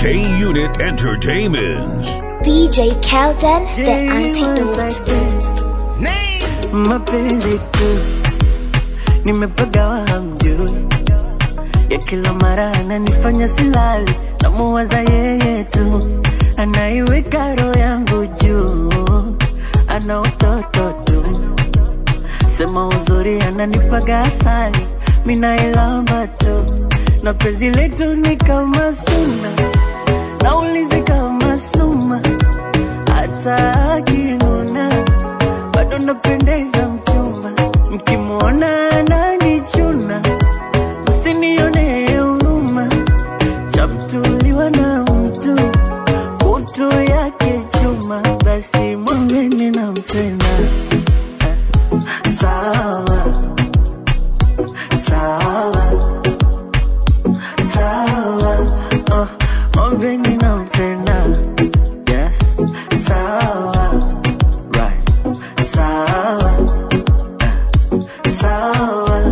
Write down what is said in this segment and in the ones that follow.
K Unit Entertainment. DJ Kelden, the antidote. mapenzi tu nimepagawa hamjui ya kila mara ananifanya silali namuwaza yeye tu anaiweka roho yangu juu ana utoto tu sema uzuri ananipaga asali minailamba tu na penzi letu ni kama suna naulizi kama suma hata akinuna bado napendeza mchumba mkimwona ananichuna msinione huruma chamtuliwa na mtu kutu yake chuma basi mwambeni nampenda sawa sawa sawa oh, mwambeni nampenda yes sawa right sawa sawa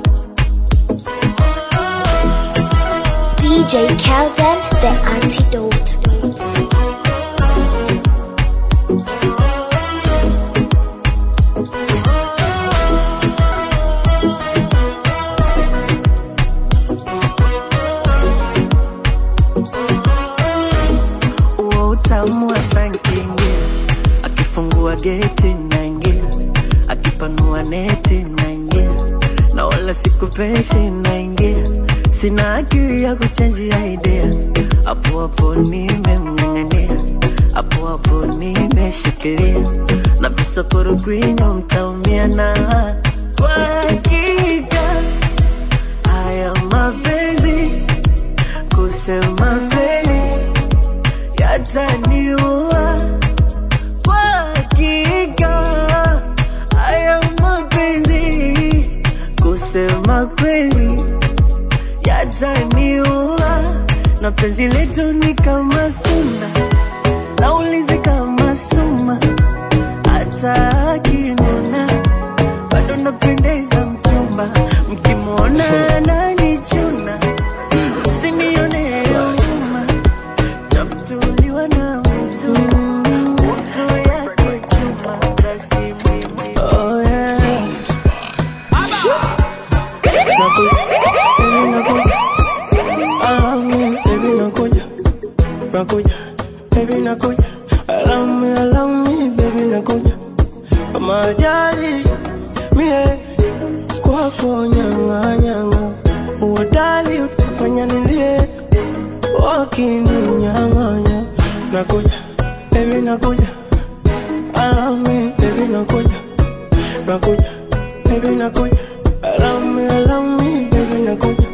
DJ Kelden, the antidote. uo utamu wa sankingia akifungua geti naingia akipanua neti naingia na wala sikupeshi naingia sina akili ya kuchenjia idea hapo hapo nimemng'ang'ania hapo hapo nimeshikilia na visokoro kwinyo mtaumia na kwa hakika haya mapenzi kusema kweli yataniua kwa hakika haya mapenzi kusema kweli yataniua na penzi letu ni kama suna naulizi kama suma hata akinuna bado napendeza mchumba mkimwona ananichuna msinione huruma chamtuliwa na mtu mtu yake chuma basi mimi oh, yeah. Nakuja, baby nakuja, allow me, allow me, baby nakuja, kama ajali mie kwako nyanga nyanga, uodali utafanya nilie, wakininyang'anya. Nakuja, baby nakuja, allow me, baby nakuja, nakuja, baby nakuja, allow me, allow me, baby nakuja.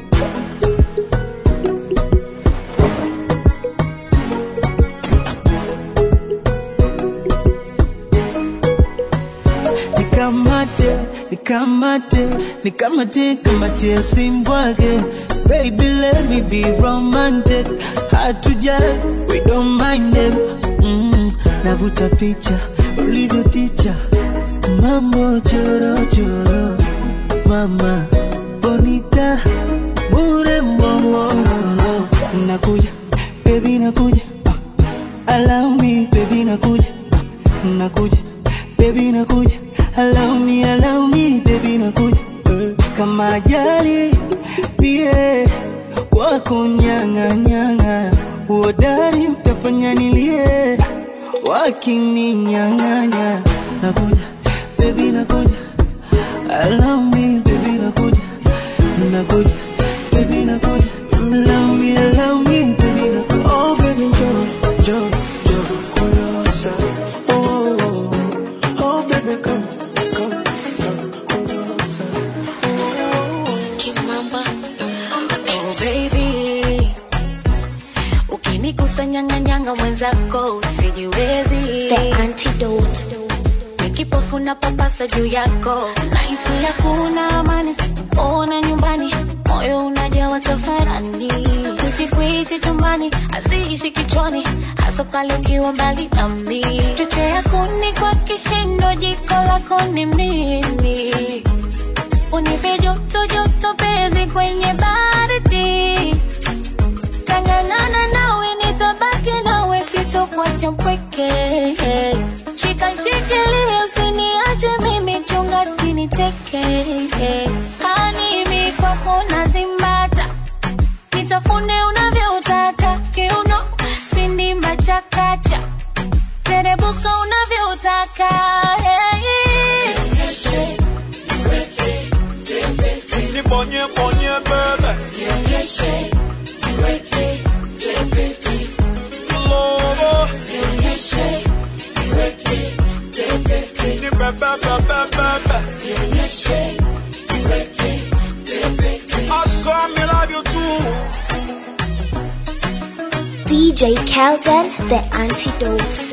nikamate nikamate nikamate kamate simbwake baby let me be romantic hatuja we don't mind them mm, navuta picha ulivyo ticha mambo chorochoro mama bonita bure mbongororo nakuja baby nakuja ah, allow me baby nakuja ah, nakuja baby nakuja allow me allow me baby nakuja eh, kama ajali pie wako nyanga nyanga uodari utafanya nilie wakininyang'anya nakuja baby nakuja allow me baby nakuja nakuja baby nakuja allow me allow me baby nakuja Oh baby njoo, njoo, njoo kulosa. Oh, oh, oh baby come, come, come kulosa. Oh, baby ukinikusanyanganyanga mwenzako usijiwezi The antidote. nikipofu na papasa juu yako naisi hakuna amani sikuona nyumbani moyo unajawa tafarani kwichikwichi chumbani aziishi kichwani hasa pale ukiwa mbali nami chochea kuni kwa kishindo jiko lako ni mimi unipe joto joto pezi kwenye baridi tanganana na sitokuacha mpweke. Shika shikilia, usiniache mimi, chunga siniteke. Hani mi kwako nazimbata, nitafune unavyotaka, kiuno sindimba chakacha, terebuka unavyotaka. Hey. Nibonye bonye bebe Lobo Ni bebe bebe bebe I saw me love you too DJ Kelden, the antidote.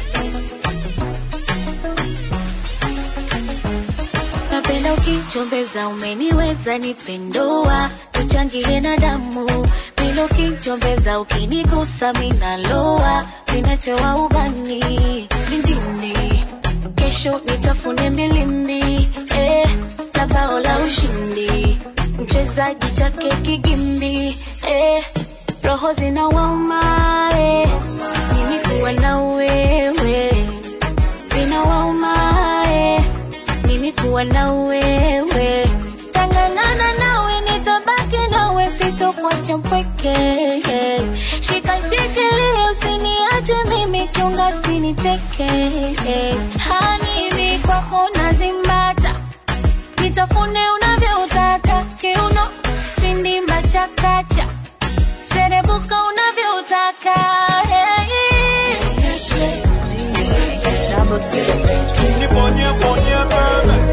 napenda ukichombeza umeniweza nipendoa tuchangie na damu bila ukichombeza ukinigusa minaloa zinachewa ubani lindini kesho nitafune milimbi eh, na bao la ushindi mchezaji chake kigimbi eh, roho zinawauma eh, mimi kuwa na wewe zinawauma eh, mimi kuwa na wewe tangangana nawe nitabaki nawe sitokuacha mpweke shika shikilia usiniache mimi chunga siniteke hani mi kwako nazimbata nitafune unavyotaka kiuno sindimba chakacha serebuka unavyotaka hey. Nibonye bonye bebe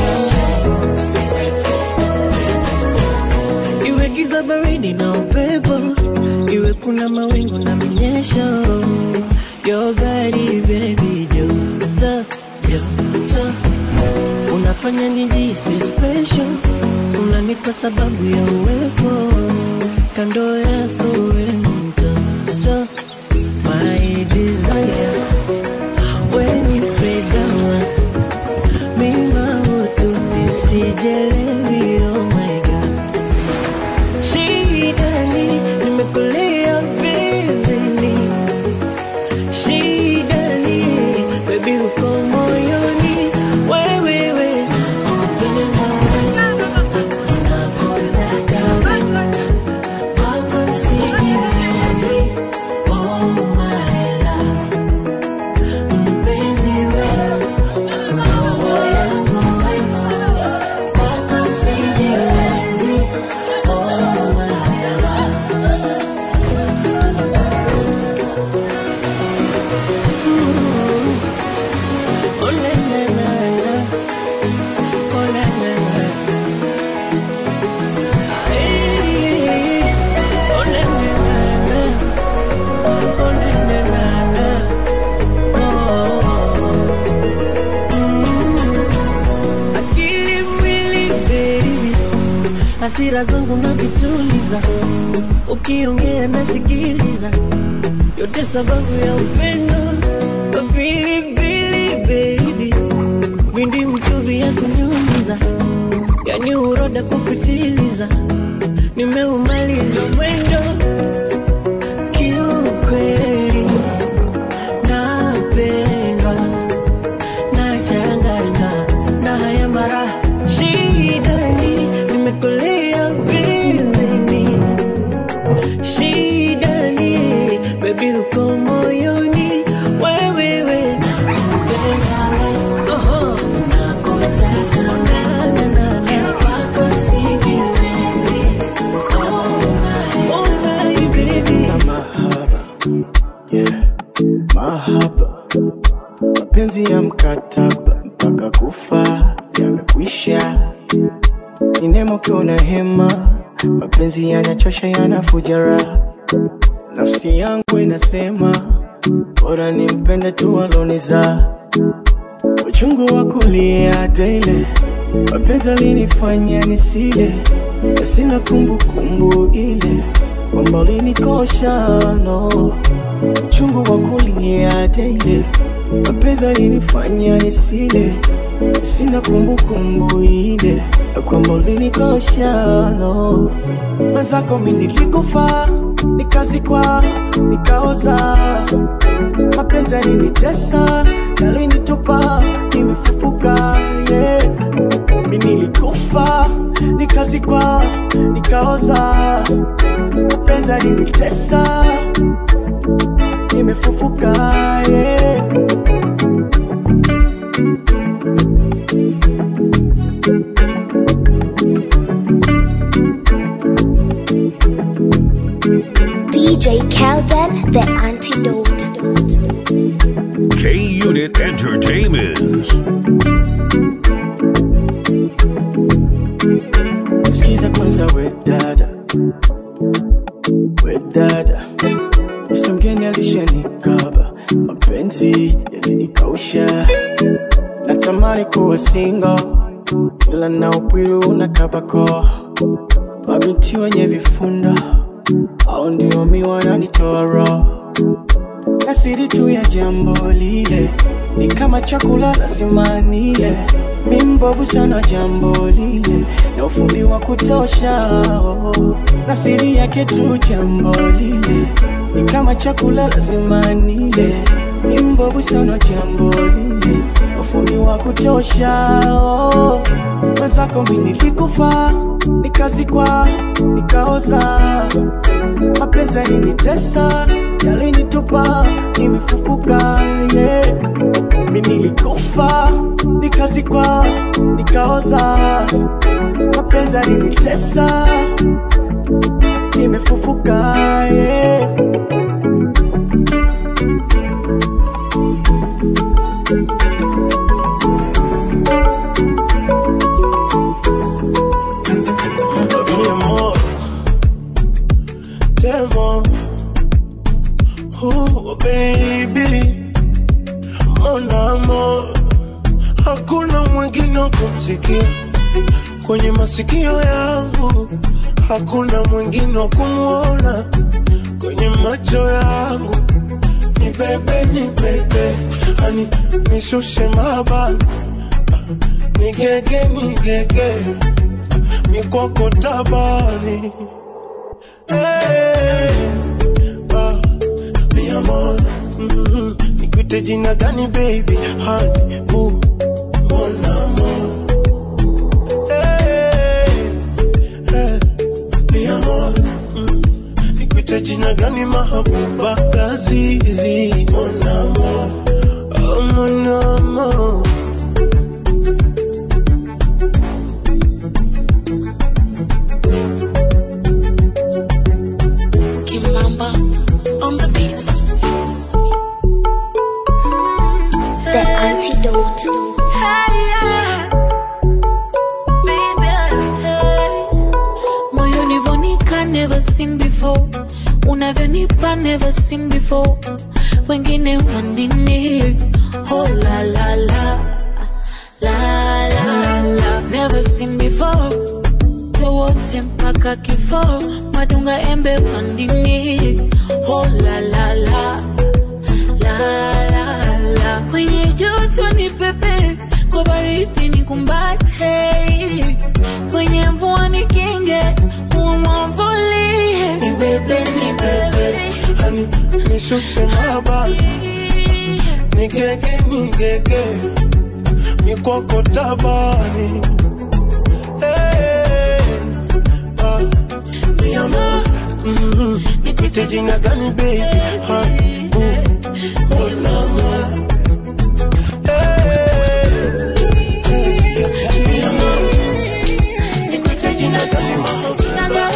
iwe giza baridi na upepo iwe kuna mawingu na minyesho your body baby joto joto unafanya nijisi special unanipa sababu ya uwepo kando yako we mtoto my desire when you play down mima ututi sijelewi oh my god shidani nimekulia bizini shidani bebi uko moyoni wewewe upende nawe nakutaka we wako sijiwezi oh my love mpenzi wetu roho yangu we wako sijiwezi oh my love Oh na na na na, oh na na na, hey, oh na na na na, oh na na na na, oh. Mm. Akili mwili baby, hasira zangu na vituliza, ukiongea nasikiliza, yote sababu ya upendo pilipili baby, vindi mchuvi ya kunyunyiza, yani uroda kupitiliza, nimeumaliza mwendo kiukweli, napendwa nachanganywa na haya mara shidani, nimekolea bizini shidani, baby uko moyoni wewewe Oho. Nakutaka na, na, na, na. Kwako sijiwezi. Oh my, oh my baby. na mahaba yeah. mahaba mapenzi ya mkataba mpaka kufa yamekwisha ni nemo kiona hema mapenzi yanachosha yanafuja raha nafsi yangu inasema bora nimpende tu aloniza uchungu wa kulia tele mapenzi alinifanya nisile na sina kumbukumbu ile kwamba ulinikosha no uchungu wa kulia tele mapenzi alinifanya nisile sina kumbukumbu ile ya kwamba ulinikosha no. Mwenzako mi nilikufa, nikazikwa, nikaoza, mapenzi yalinitesa, yalinitupa, nimefufuka yeah. Mi nilikufa, nikazikwa, nikaoza, mapenzi yalinitesa, nimefufuka yeah. DJ Kelden, the antidote. K Unit Entertainment. Sikiza kwanza we dada, we dada, Mr. mgeni alishanikaba, mapenzi yalinikausha, natamani kuwa single, ila na upwiru unakabako, mabinti wenye vifunda au ndio mi wananitoa roho asiri tu ya jambo lile ni kama chakula lazima nile mi mbovu sana jambo lile na ufundi wa kutosha oh. asiri yake tu jambo lile ni kama chakula lazima nile ni mbovu sana jambo lile na ufundi wa kutosha oh. mwenzako mi nilikufa nikazikwa nikaoza mapenzi yalinitesa yalinitupa nimefufuka yeah. mi nilikufa nikazikwa nikaoza mapenzi yalinitesa nimefufuka yeah. Mi amor, te amo. Oh, baby, mon amor, hakuna mwingine wa kumsikia kwenye masikio yangu, hakuna mwingine wa kumwona kwenye macho yangu. Ni bebe, ni bebe, ani nishushe mabani, nigege, nigege mikoko tabani hey, ah, mi amor mm, nikuite jina gani baby honey boo mon amor hey, hey, mi amor mm, nikuite jina gani mahabuba lazizi mon amor oh, mon amor Kimamba on the beats. The antidote. Moyo nivonika never seen before unavyonipa never seen before wengine wanini oh la la la la la la never seen before wote mpaka kifo madunga embe pandini oh la la la la la la kwenye joto ni pepe kwa baridi ni kumbate kwenye mvua ni kinge umwamvulie ni bebe ni bebe hani nishushe mabani nigege nigege mikoko tabani hey, ah, mi amor mm, nikuite jina gani baby honey boo mon amor Hey, hey, mi amor nikuite jina gani mahaba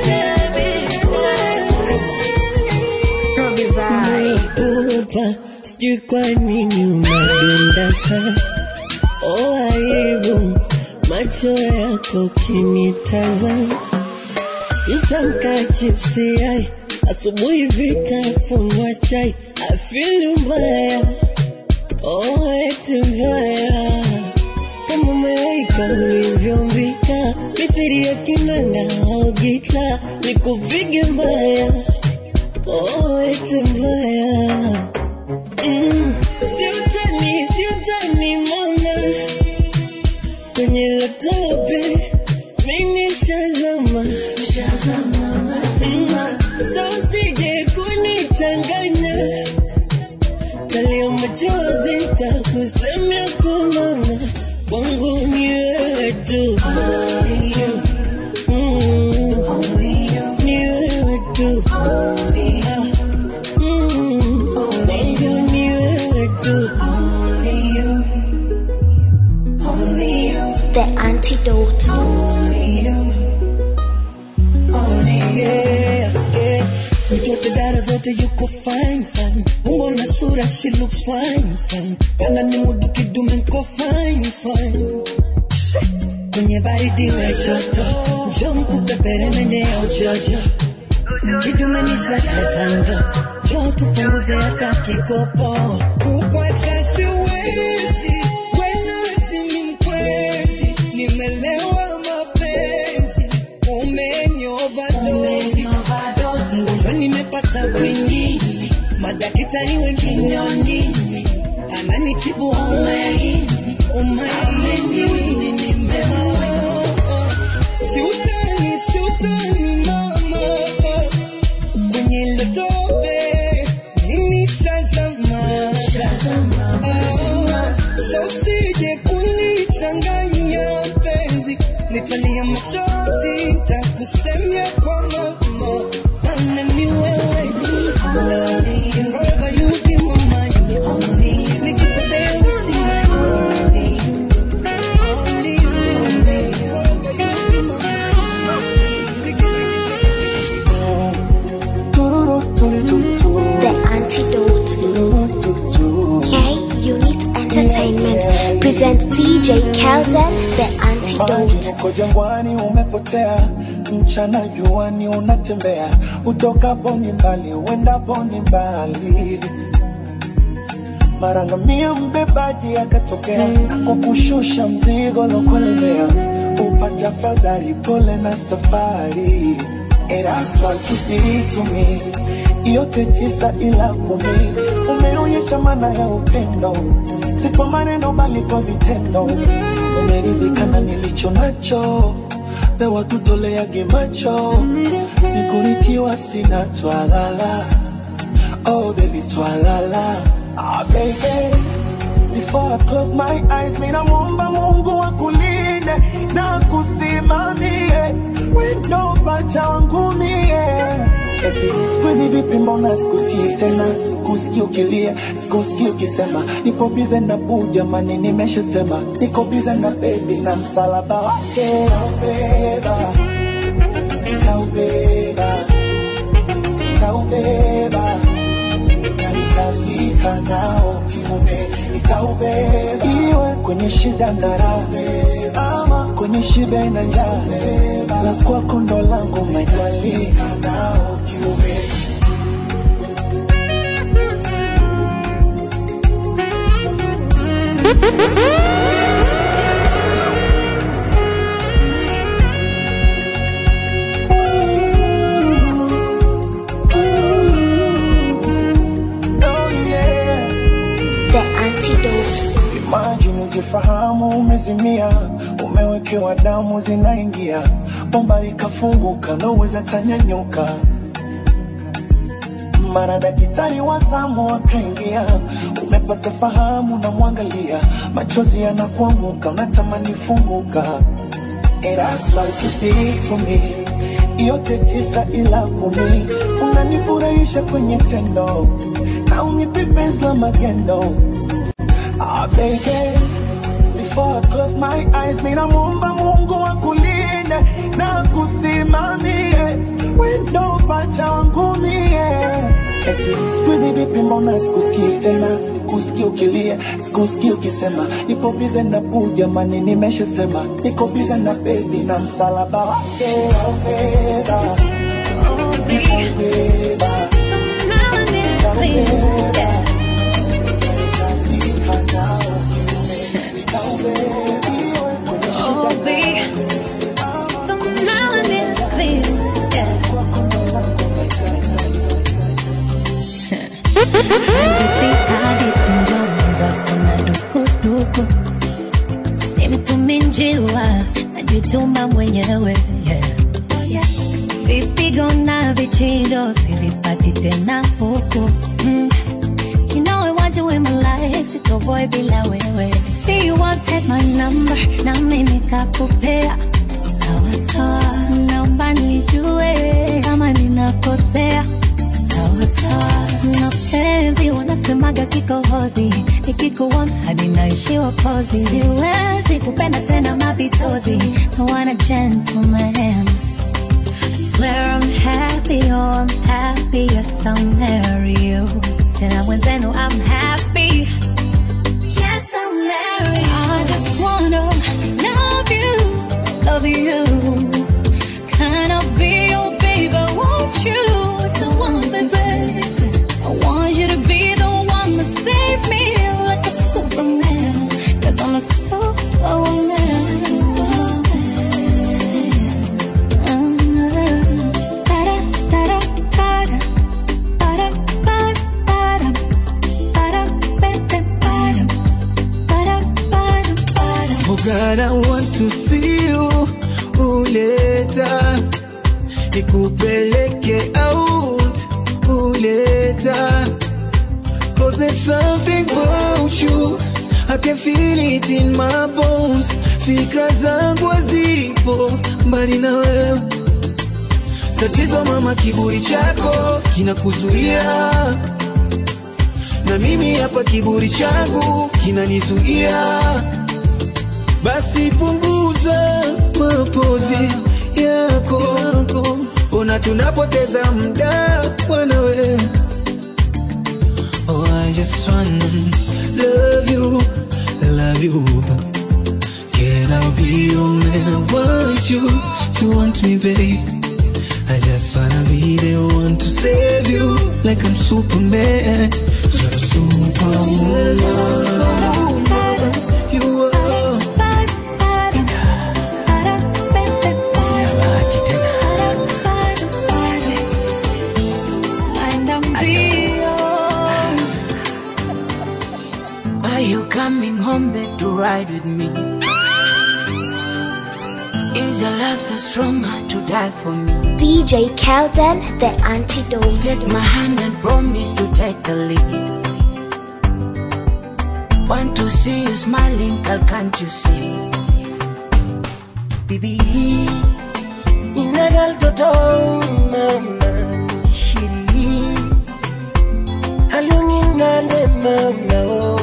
Upa, sijui kwa nini unadunda sana. Oh, aibu macho yako kinitazama, nitamka chipsi yai asubuhi vitafunwa chai, afilu mbaya oh, eti mbaya kama umeweka ulivyombika, mithiri ya kinanda au gita, nikupige mbaya oh, eti mbaya Mm, siutani, siutani mama, kwenye lotope mimi shazama Mm, so usije kunichanganya talia machozi takusemea kumama wangu ni wewe tu Mm, ni wewe tu Ah, mm, wangu ni wewe tu The antidote. yeah, yeah. Mtoto dada zote yuko fine fine, umbo na sura she looks fine fine, kana ni mudu kidume nko fine fine. Kwenye baridi we joto, njoo mkupepere mende ya ujojo, kidume ni sasa zanga, njoo tupunguze hata kikopo, kukwacha siwezi, kwenu si mkwezi, nimelewa mapenzi, umenioverdose Mgonjwa nimepata kwingi, madaktari wengine wanini, ananitibu homa ya ini, homa ya ini nimeoa. Siutani, siutani mama, kwenye ile tope mimi shazama. Ah, so usije kunichanganya penzi, nitalia machozi, nitakusemea kwa mama, maana ni wewe tu. Forever you be my mind. Nikikosea usimame. Only you, forever you be The antidote. K Unit Entertainment presents DJ Kelden, the antidote. Uko jangwani umepotea, mchana juani unatembea, utokapo ni mbali, uendapo ni mbali. Mara ngamia mbebaji akatokea, kukushusha mzigo lokulemea, upata fadhari, pole na safari. And that's what you did to me, yote tisa ila kumi, umeonyesha maana ya upendo, si kwa maneno bali kwa vitendo umeridhika na nilicho nacho, pewa tutoleage macho, siku nikiwa sina twalala. Oh baby twalala, ah baby Before I close my eyes, mina muomba Mungu akulinde na kusimamie wendo pacha wangu mie. Eti siku hizi vipi, mbona sikusikii tena, sikusikii ukilia, sikusikii ukisema nipo bize na buu, jamani, nimeshasema niko bize na bebi na msalaba wake nitaubeba, nitaubeba, nitaubeba na nitafika nao kiume, nitaubeba iwe kwenye shida na raha, ama kwenye shibe na njaa, la kwako ndo langu majalika nao kiume. Oh yeah. The antidote. Imagine ujifahamu umezimia, umewekewa damu zinaingia, bomba likafunguka, naweza tanyanyuka. Mara daktari wa zamu akaingia, umepata fahamu, na mwangalia, machozi yanakuanguka, unatamani funguka. And that's what you did to me. Yote tisa ila kumi, unanifurahisha kwenye tendo na unipe penzi la magendo. Ah, baby, before I close my eyes, mina muomba Mungu akulinde na kusimamie wendo pacha wangu mie. Eti siku hizi vipi, mbona sikusikii tena, sikusikii ukilia, sikusikii ukisema nipo bize na buu, jamani, nimeshasema niko bize na bebi na msalaba wake nitaubeba, nitaubeba, nitaubeba. Nitafika nao kiume, nitaubeba iwe kwenye shida simtumi njiwa unapenda mwenyewe yeah. vipigo na vichinjo sivipati tena huku mm. You know I want you in my life, sitoboy bila wewe. See you wanted my number, na mimi nikakupea. Sawa sawa, naomba nijue kama ninakosea. Sawa sawa, mapenzi wanasemaga kikohozi, nikikuona hadi naishiwa kozi. Siwezi kupenda tena mapitozi, I want a gentleman. Swear I'm happy, oh I'm happy, yes I'll marry you. Tena mwenzenu I'm happy, yes I'll marry you. I just wanna love you, love you. Can I be your baby? Want you to want me, baby? I want you to be the one that save me like a superman. Cause I'm a superwoman. Da-da, da-da, da-da. Ba-da, ba-da, ba-da. Ba-da, ba-da, ba-da. Ba-da, ba-da, ba-da. Oh God, I want to see you uleta nikupeleke out uleta Cause there's something about you I can feel it in my bones Fikra zangu hazipo mbali na wewe Tatizo mama, kiburi chako kinakuzuia na mimi hapa kiburi changu kinanizuia basi punguza mapozi yako, ona tunapoteza muda mwanawe. Oh, I just wanna love you, love you. Can I be your man? I want you to want me, babe. I just wanna be the one to save you, like I'm Superman. You're a superwoman. You are. Are you coming home back to ride with me? Is your love so strong to die for me? DJ Kelden, the antidote. Take my hand and promise to take the lead. Want to see you smiling, girl, can't you see? Bibi, inagal toto mama shiri Halungin nande mama oh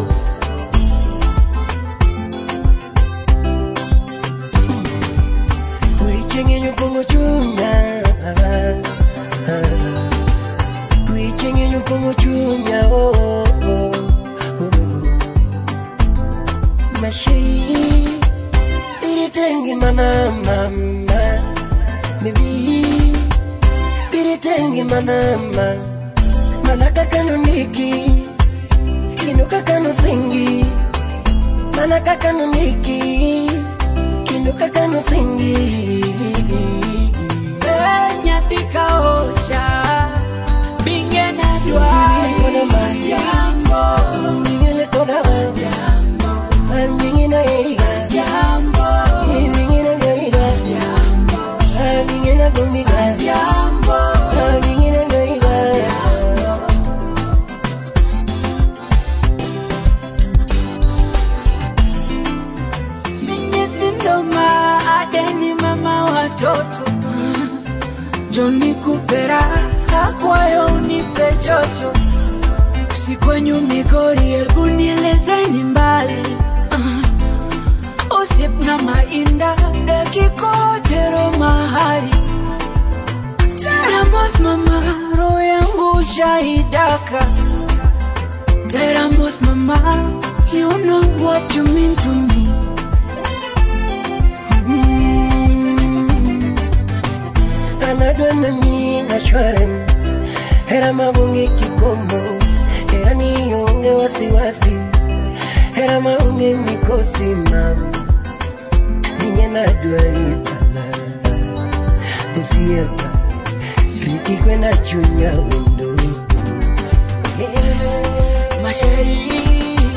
Kuichenye nyukungu chunga Kuichenye nyukungu chunga oh oh oh Mashiri Biritengi mana mama Bibi Biritengi mana mama Manaka kano niki Kinuka kano singi Manaka kano niki Kinuka kano singi nyathi ka ocha binge na Singili kona ma jambo Singili kona ma jambo Mingi na eriga jambo Mingi na eriga Mingi na gumiga jambo Mingi na eriga mi nyithindo ma adeni mama watoto joni kupera akwayo unipe joto si kwenyu migori hebu nielezeni mbali uh, usip na mainda dakikotero mahali teramos mama roho yangu shaidaka teramos mama you know what you mean to me anadwa na mi assurance hera mabunge kikomo hera nionge wasiwasi hera maunge mikosi mam ninye nadwa ipala usieka riti kwena chunya wendo masheri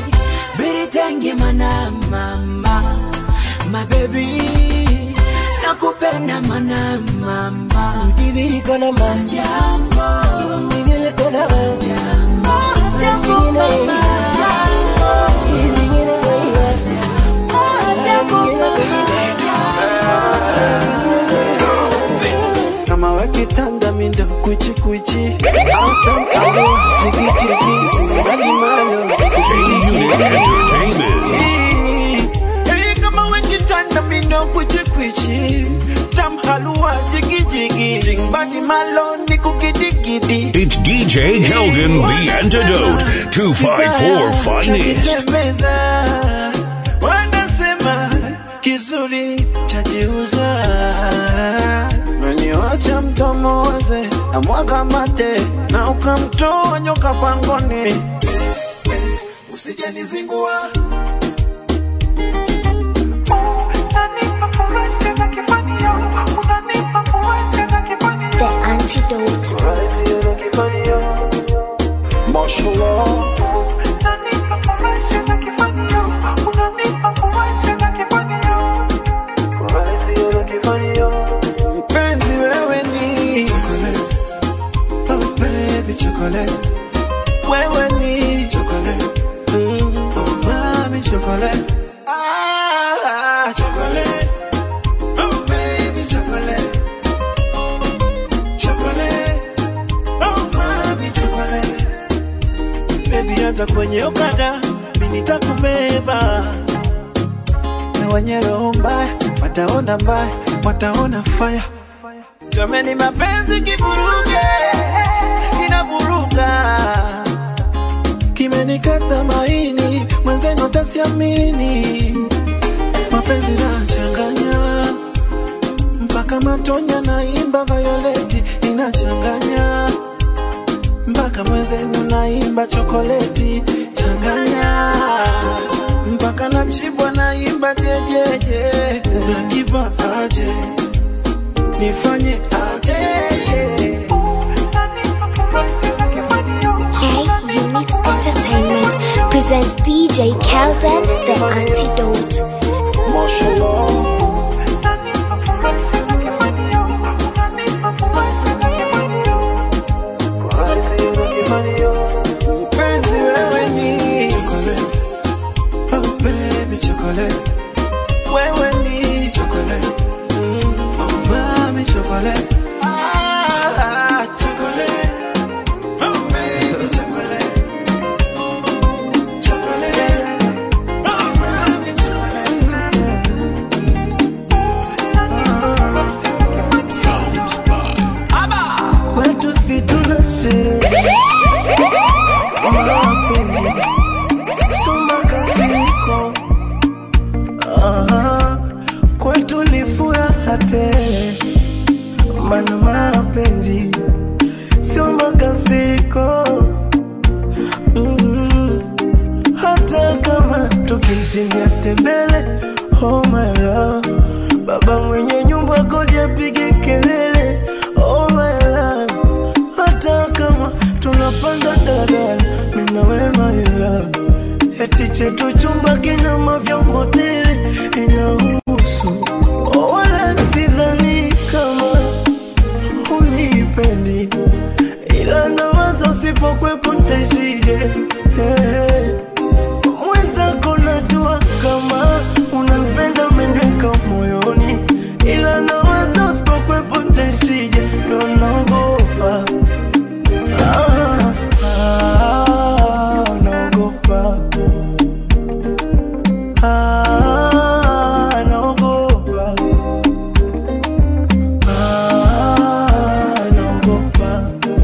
biritenge mana mama mabebi na nakupenda mana mama Dibiri kona ma Jambo Dibiri kona ma Jambo mama Dibiri kama wakitanda mindo kwichi kwichi autamtalo chiki chiki alimalo K-Unit Entertainment. Hey, kama wakitanda mindo kwichi kwichi tam halua jigi jigi jingbadi malo ni kukidigidi It's DJ Keldon, the antidote. 254 Finest. Chakisemeza, wanasema kizuri chajiuza meniwacha mdomo waze na mwaga mate na ukamtoa nyoka pangoni usijanizingua The antidote. Mashallah. Mpenzi wewe ni chocolate. Oh baby chocolate. Wewe ni chocolate. Mm. Oh mami chocolate. Ah, chocolate. Oh baby chocolate. Chocolate. Oh mami chocolate. Baby hata kwenye okada mimi nitakubeba na wenye roho mbaya wataona mbaya, wataona faya. Jameni, mapenzi kivuruge, kinavuruga, kimenikata maini, mwenzenu tasiamini. Mapenzi nachanganya mpaka matonya, naimba Violeti inachanganya mpaka mwenzenu naimba chokoleti changanya mpaka nachibwa naimba jejeje nakiva aje nifanye aje K-Unit Entertainment presents DJ Kelden, The Antidote. Mashallah. Mpenzi wewe ni chocolate. Oh baby chocolate. Wewe ni chocolate. Mm. Oh mami chocolate. Ah, chocolate. Oh baby chocolate. Chocolate. Oh mami chocolate. kwetu si tuna sherehe mapenzi soma kasiko Aha, kwetu ni furaha tele mana mapenzi sio makasiko mm hata kama tukishindia tembele oh my love baba mwenye nyumba kodi apige kelele oh my love hata kama tunapanda daladala mina we my love eti chetu chumba kina mavyombo tele inahusu oh, wala sidhani kama unipendi ila nawaza usipokwepo ntaishije hey. mwenzako najua kama unanipenda umeniweka moyoni ila nawaza usipokwepo ntaishije ndo naogopa ah, ah, naogopa ah, naogopa ah, naogopa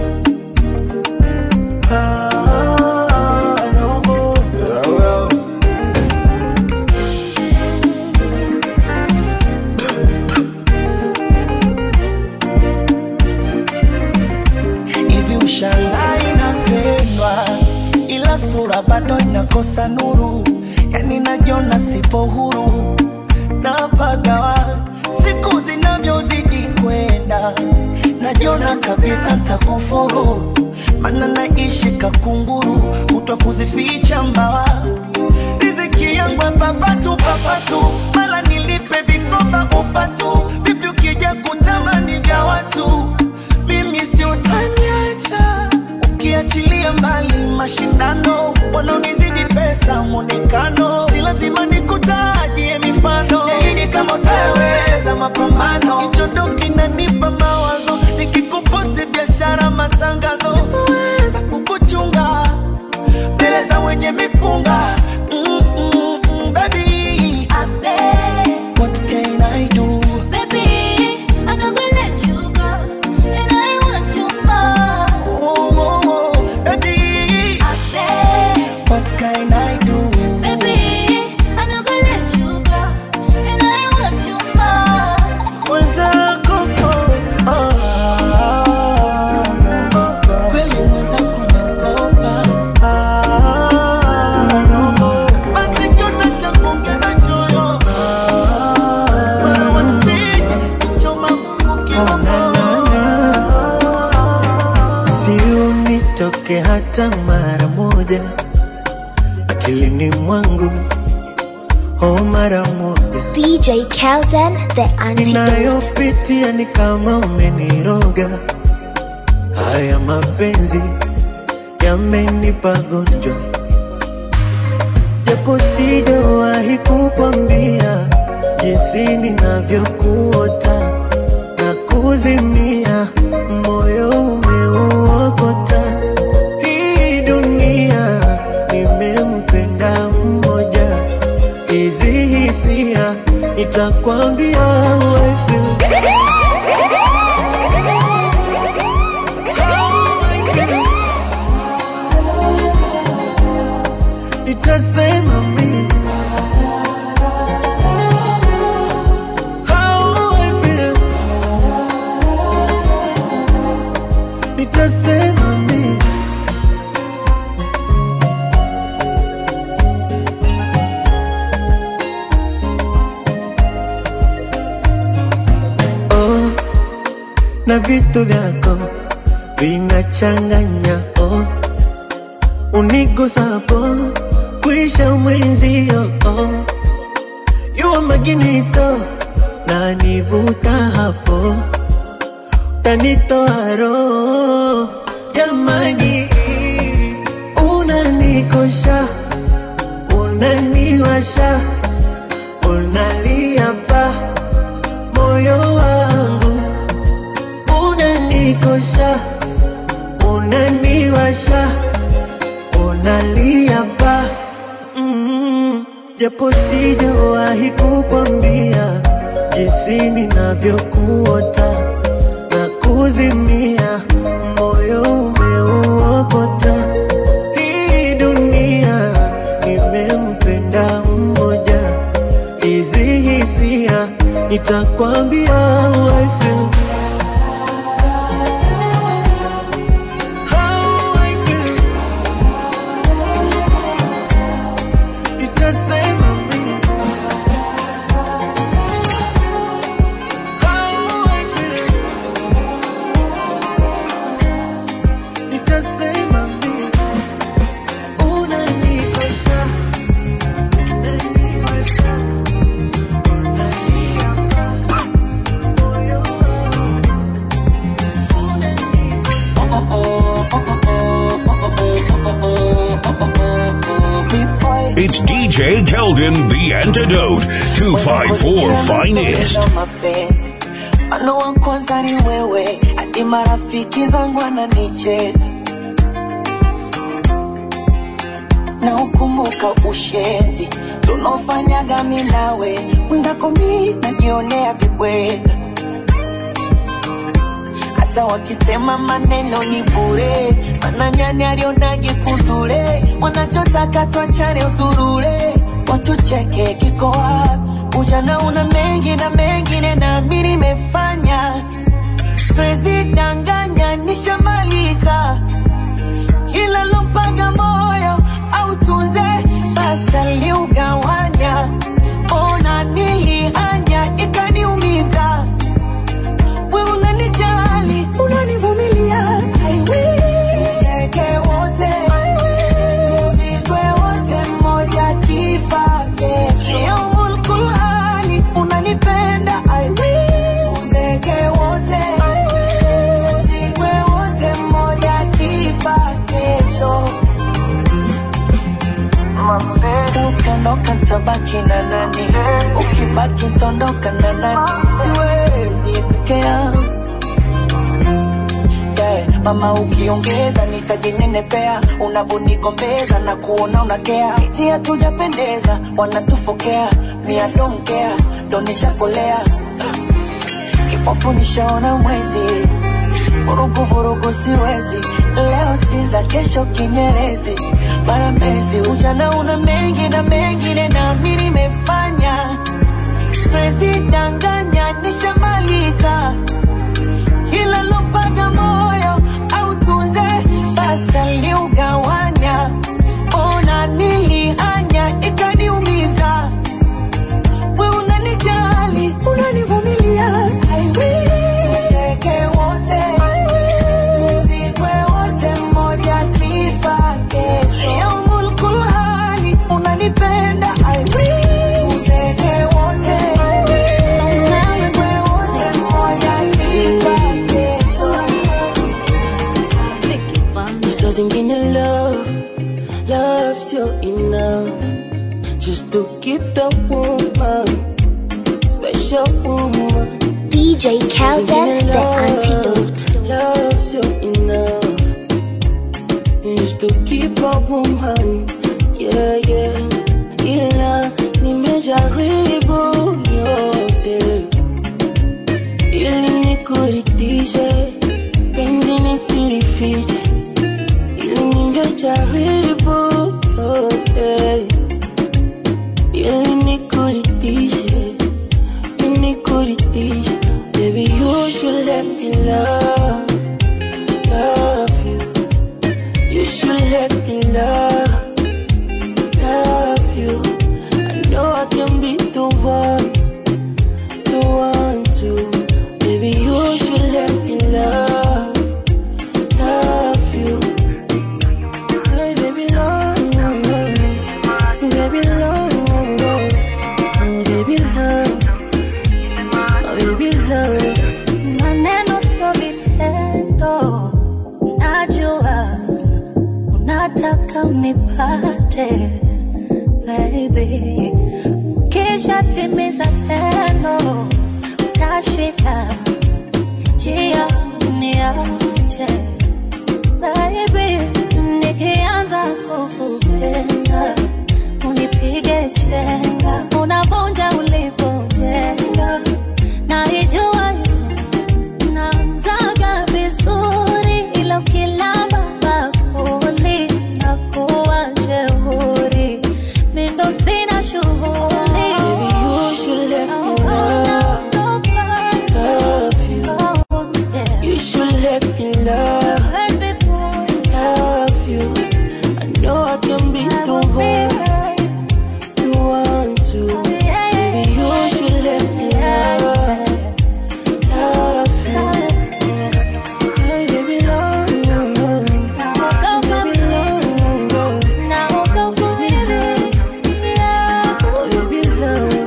ah, naogopa hivi ushangai napendwa ila sura bado inakosa nuru yani najiona sipo huru napagawa siku zinavyozidi kwenda najiona kabisa ntakufuru mana naishi kakunguru kutwa kuzificha mbawa riziki yangu papatu papatu mala nilipe vikoba upatu vipi watu mimi si utaniacha ukiachilia mbali mashindano wanaonizidi pesa mwonekano si lazima nikutajie mifano yaini kama utaweza mapambano kichondo kinanipa mawazo nikikuposti biashara matangazo sitaweza kukuchunga mbele za wenye mipunga mm, mm, mm, baby what can I do oh, oh, oh, baby what can I do mwenzako ah, naogopa. kweli mwenzako naogopa Ah, naogopa. basi kiota cha kuongea choyo Wala wasije kuchoma Mungu kibomoa. si unitoke hata mara moja akilini mwangu oh mara moja DJ Kelden, the antidote. ninayopitia ni kama umeniroga. Haya mapenzi yamenipa gonjwa, japo sijawahi kukwambia jinsi ninavyokuota na kuzimia, moyo umeuokota. Hii dunia nimempenda mmoja, hizi hisia nitakwambia how I feel. How I feel. Nitasema mimi How I feel. Nitasema mimi oh, na vitu vyako vinachanganya oh, unigusapo kuisha mwenzio oh, yuwa maginito na nivuta hapo tanitoa roho jamani, unanikosha unaniwasha unalia pa moyo wangu unanikosha unaniwasha unalia pa mm, japo sijawahi kukwambia jinsi ninavyokuota na kuzimia moyo umeuokota hii dunia nimempenda mmoja hizi hisia nitakwambia how I feel. How I feel. Nitasema mimi. How I feel. Nitasema mimi. Unanikosha. Unaniwasha. It's DJ Keldon, the antidote. 254 Finest. na mapenzi mfano wa kwanza ni wewe hadi marafiki zangu wananicheka na ukumbuka ushenzi tunaofanyaga mi nawe mwenzako mi najionea vibweka hata wakisema maneno ni bure mana nyani alionaje kundule wanachotaka twachane usurule watucheke kiko wapi ujana una mengi na mengine nami nimefanya siwezi danganya nishamaliza kila lompaga moyo au tunze basi aliugawanya ona nilihanya ikaniumiza we unanijali unanivumilia I will. Tuzeke wote tuzikwe wote mmoja kifa kesho yaumul kulhali unanipenda I will. Tuzeke wote ukiondoka tabaki na nani ukibaki tondoka na nani siwezi peke yangu yeah. mama ukiongeza nitajinenepea unavonigombeza na kuona unakea iti hatujapendeza wanatufokea mia donkea donishakolea kipofu nishaona mwezi vurugu vurugu siwezi leo sinza kesho kinyerezi mara mbezi ujana una mengi na mengine nami nimefanya siwezi danganya nishamaliza kila lopaga moyo au tunze basi aliugawanya ona nilihanya ikaniumiza we unanijali unanivumilia I will. Tuzeke wote tuzikwe wote mmoja kifa kesho yaumul kulhali unanipenda I will. Tuzeke wote tuzikwe wote mmoja kifa kesho Saa zingine love, love sio enough just to keep the woman, special woman. DJ Kelden, the antidote. Love sio enough just to keep a woman, yeah yeah. Ila nimejaribu yote ili nikuridhishe, penzi nisilifiche ili ningejaribu yote ili nikuridhishe, ili nikuridhishe. Baby, you should let me love, love you. You should let me love, love you. I know I can be the one, the one to. Baby, you should let me love, love you. Hey, baby, love, baby, love, oh, baby, love, oh, baby, love. maneno sio vitendo, najua unataka unipate baby, kisha timiza tendo, utashika njia niache baby, nikianza kukupenda unipige chenga, unavunja ulipojenga, naijua naanzaga vizuri ila ukilamba bakuli na kuwa jeuri mindo sina shughuli Baby, you should let me love, love you. You should let me love, love you. I know I can be the one, the one to. Baby, you should let me love, love you. Hey, baby, love, baby, love, baby, love.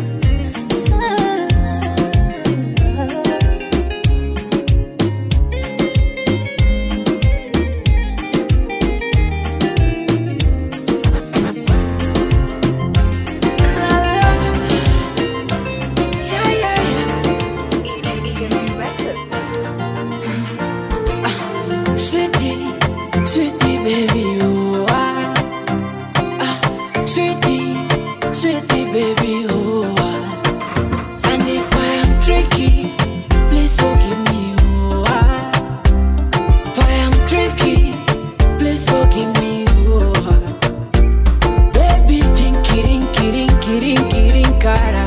Sweetie, sweetie, baby, oh ah, ah, sweetie, sweetie, baby, oh ah. And if I am tricky, please forgive me, oh ah. If I am tricky, please forgive me, oh ah. Baby, jinkirin, kirin, kirin, kirin, kara.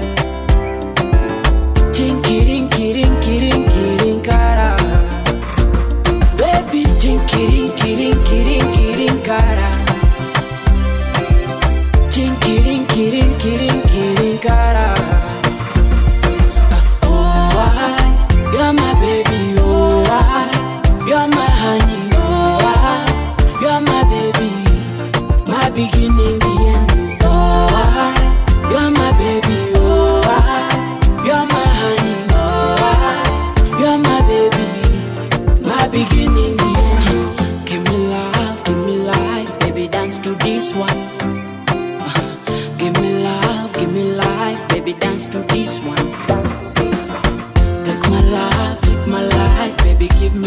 Jinkirin, kirin, kirin, kirin, kara. Baby, jinkirin, kirin,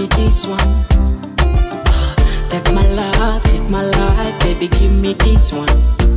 me this one. Take my love, take my life, baby, give me this one.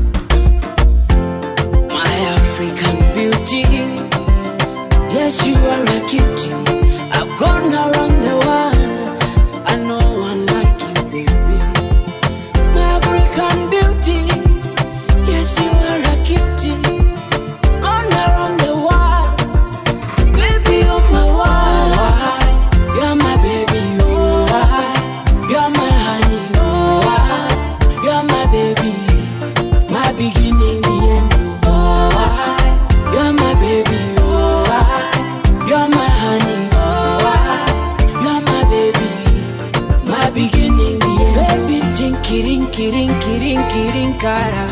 My African beauty, yes, you are a cutie. I've gone around the world, I know one like you, baby. My African beauty, yes, you are a cutie. Gone around the world, baby, you're my wife. You're my baby, oh, I. You're my honey, oh, I. You're my baby, my beginning, the end, oh, I. You're my baby, oh, I. You're my honey, oh, I. You're my baby, my beginning, the end. Baby, jinky, rinky, rinky, rinky, rinkara.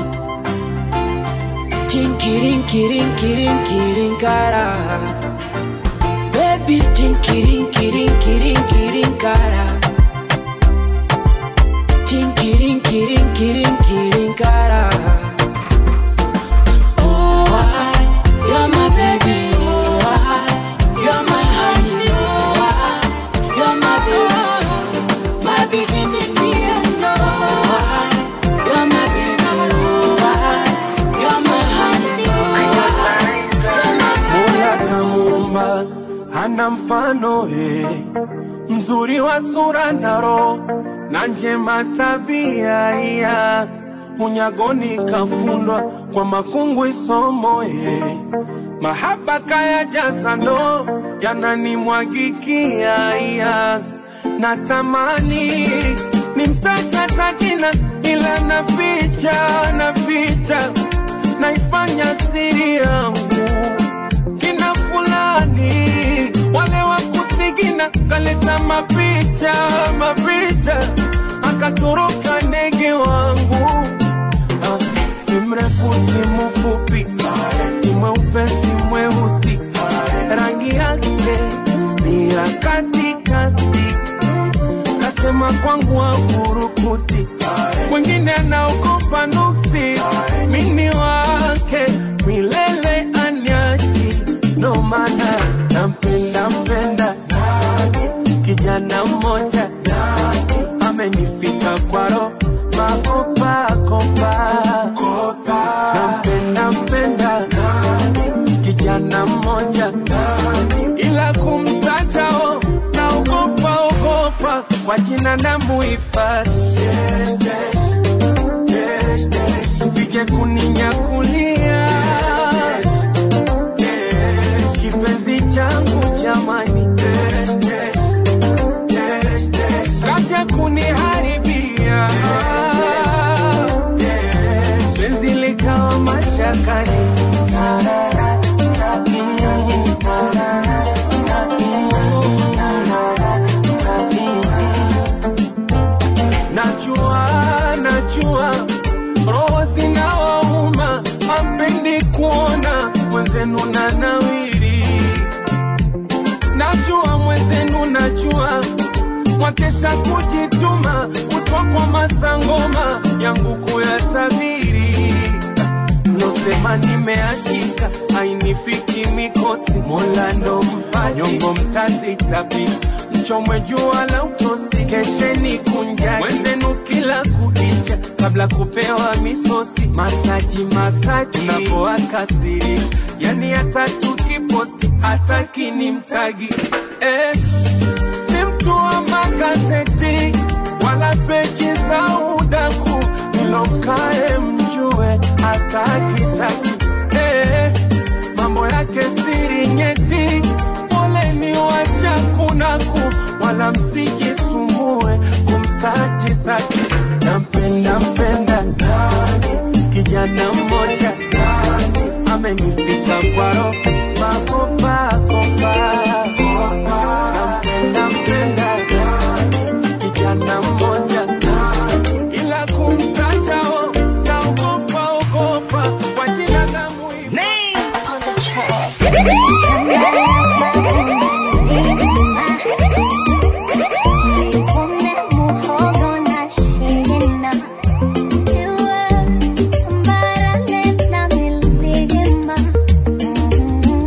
Jinky, rinky, rinky, rinky, rinkara. Baby, jinky, rinky, rinky, rinky, rinkara. Jinky, rinky, rinky, rinky, rinkara. Oh, I, you're my baby. Oh, I, you're my honey. Oh, I, you're my baby. My beginning, the end. Oh, I, you're my baby. Oh, I, you're my honey. Mola kamuumba hana mfano eh, mzuri wa sura na roho na njema tabia iya unyagoni kafundwa kwa makungwi somo eh, mahaba kaya jasa ndo yananimwagikia iya natamani nimtaja tajina ila naficha naficha naifanya siri yangu kina fulani wale wa kusigina kaleta mapicha mapicha akatoroka ndege wangu Ah, si mrefu si mfupi si mweupe si mweusi rangi yake ni ya katikati kasema kwangu afurukuti mwingine anaogopa nuksi mini wake milele anyaji ndo maana nampenda mpenda kijana mmoja amenifika kwaro makopakopa nampenda mpenda kijana mmoja ila kumtajao naogopa ogopa kwa jina na muhifadhi sije kuninyakulia kipenzi changu jamani kaja kuniharibia penzi likawa mashakani najua najua roho zinawauma ampendi kuona mwenzenu na nawiri najua mwenzenu najua mwakesha kujituma kutwa kwa masangoma yangu kuyatabiri mnosema nimeachika hainifiki mikosi mola ndo mpaji nyongo mtazitapika mchomwe jua la utosi kesheni kunjani mwenzenu kila kukicha kabla kupewa misosi masaji masaji napoakasirisha yani hata tukiposti hataki ni mtagi eh, si mtu wa magazeti wala peji za udaku ilomkae mjue hatakitaki eh, mambo yake siri nyeti poleni washakunaku wala msijisumbue kumsaji saki nampenda mpenda nani kijana mmoja nani amenifika kwaro makopakopa nampenda mpenda nani kijana mmoja nani ila kumtajao naogopa ogopa kwa jina la muhimu Thank you.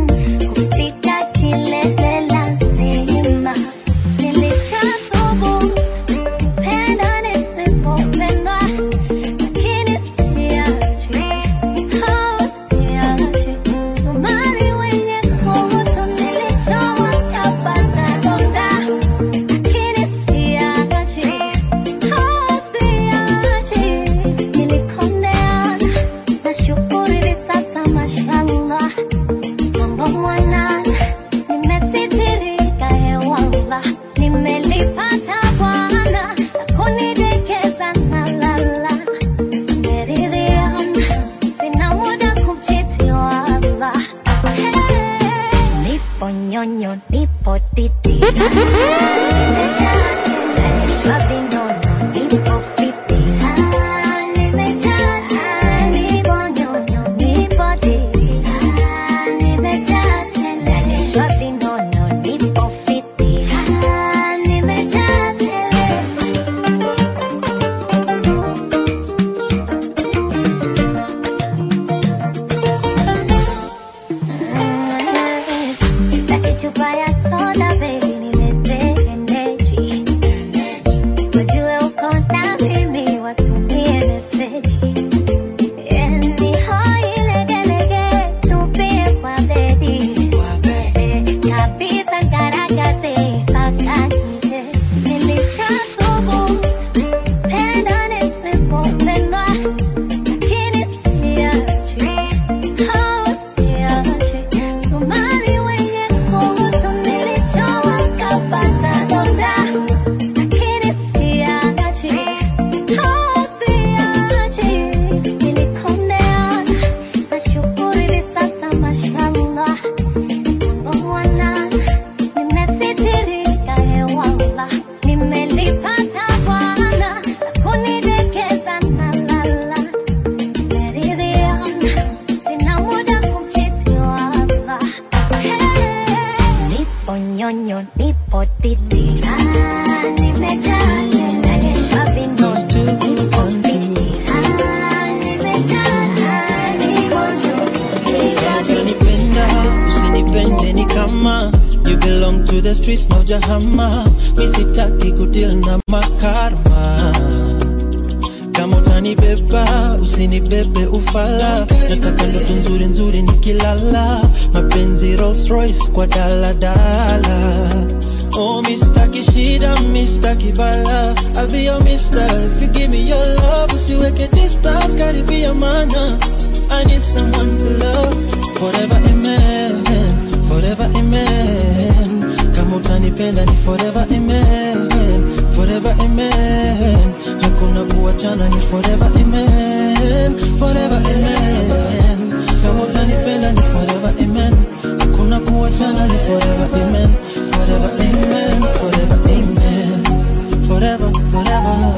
hujahama misitaki kudil na makarma kama utanibeba usinibebe ufala nataka ndoto nzuri nzuri nikilala mapenzi Rolls Royce kwa daladala Oh, mistaki shida, mistaki bala I'll be your mister if you give me your love Usiweke distance, karibia mana I need someone to love Forever amen, forever amen Kama utanipenda ni forever amen Forever amen Hakuna kuachana ni forever amen Forever amen Kama utanipenda ni forever amen Hakuna kuachana ni forever amen Forever amen Forever amen Forever, forever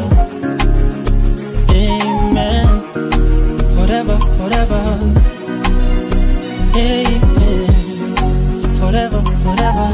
Amen Forever, forever Amen Forever, forever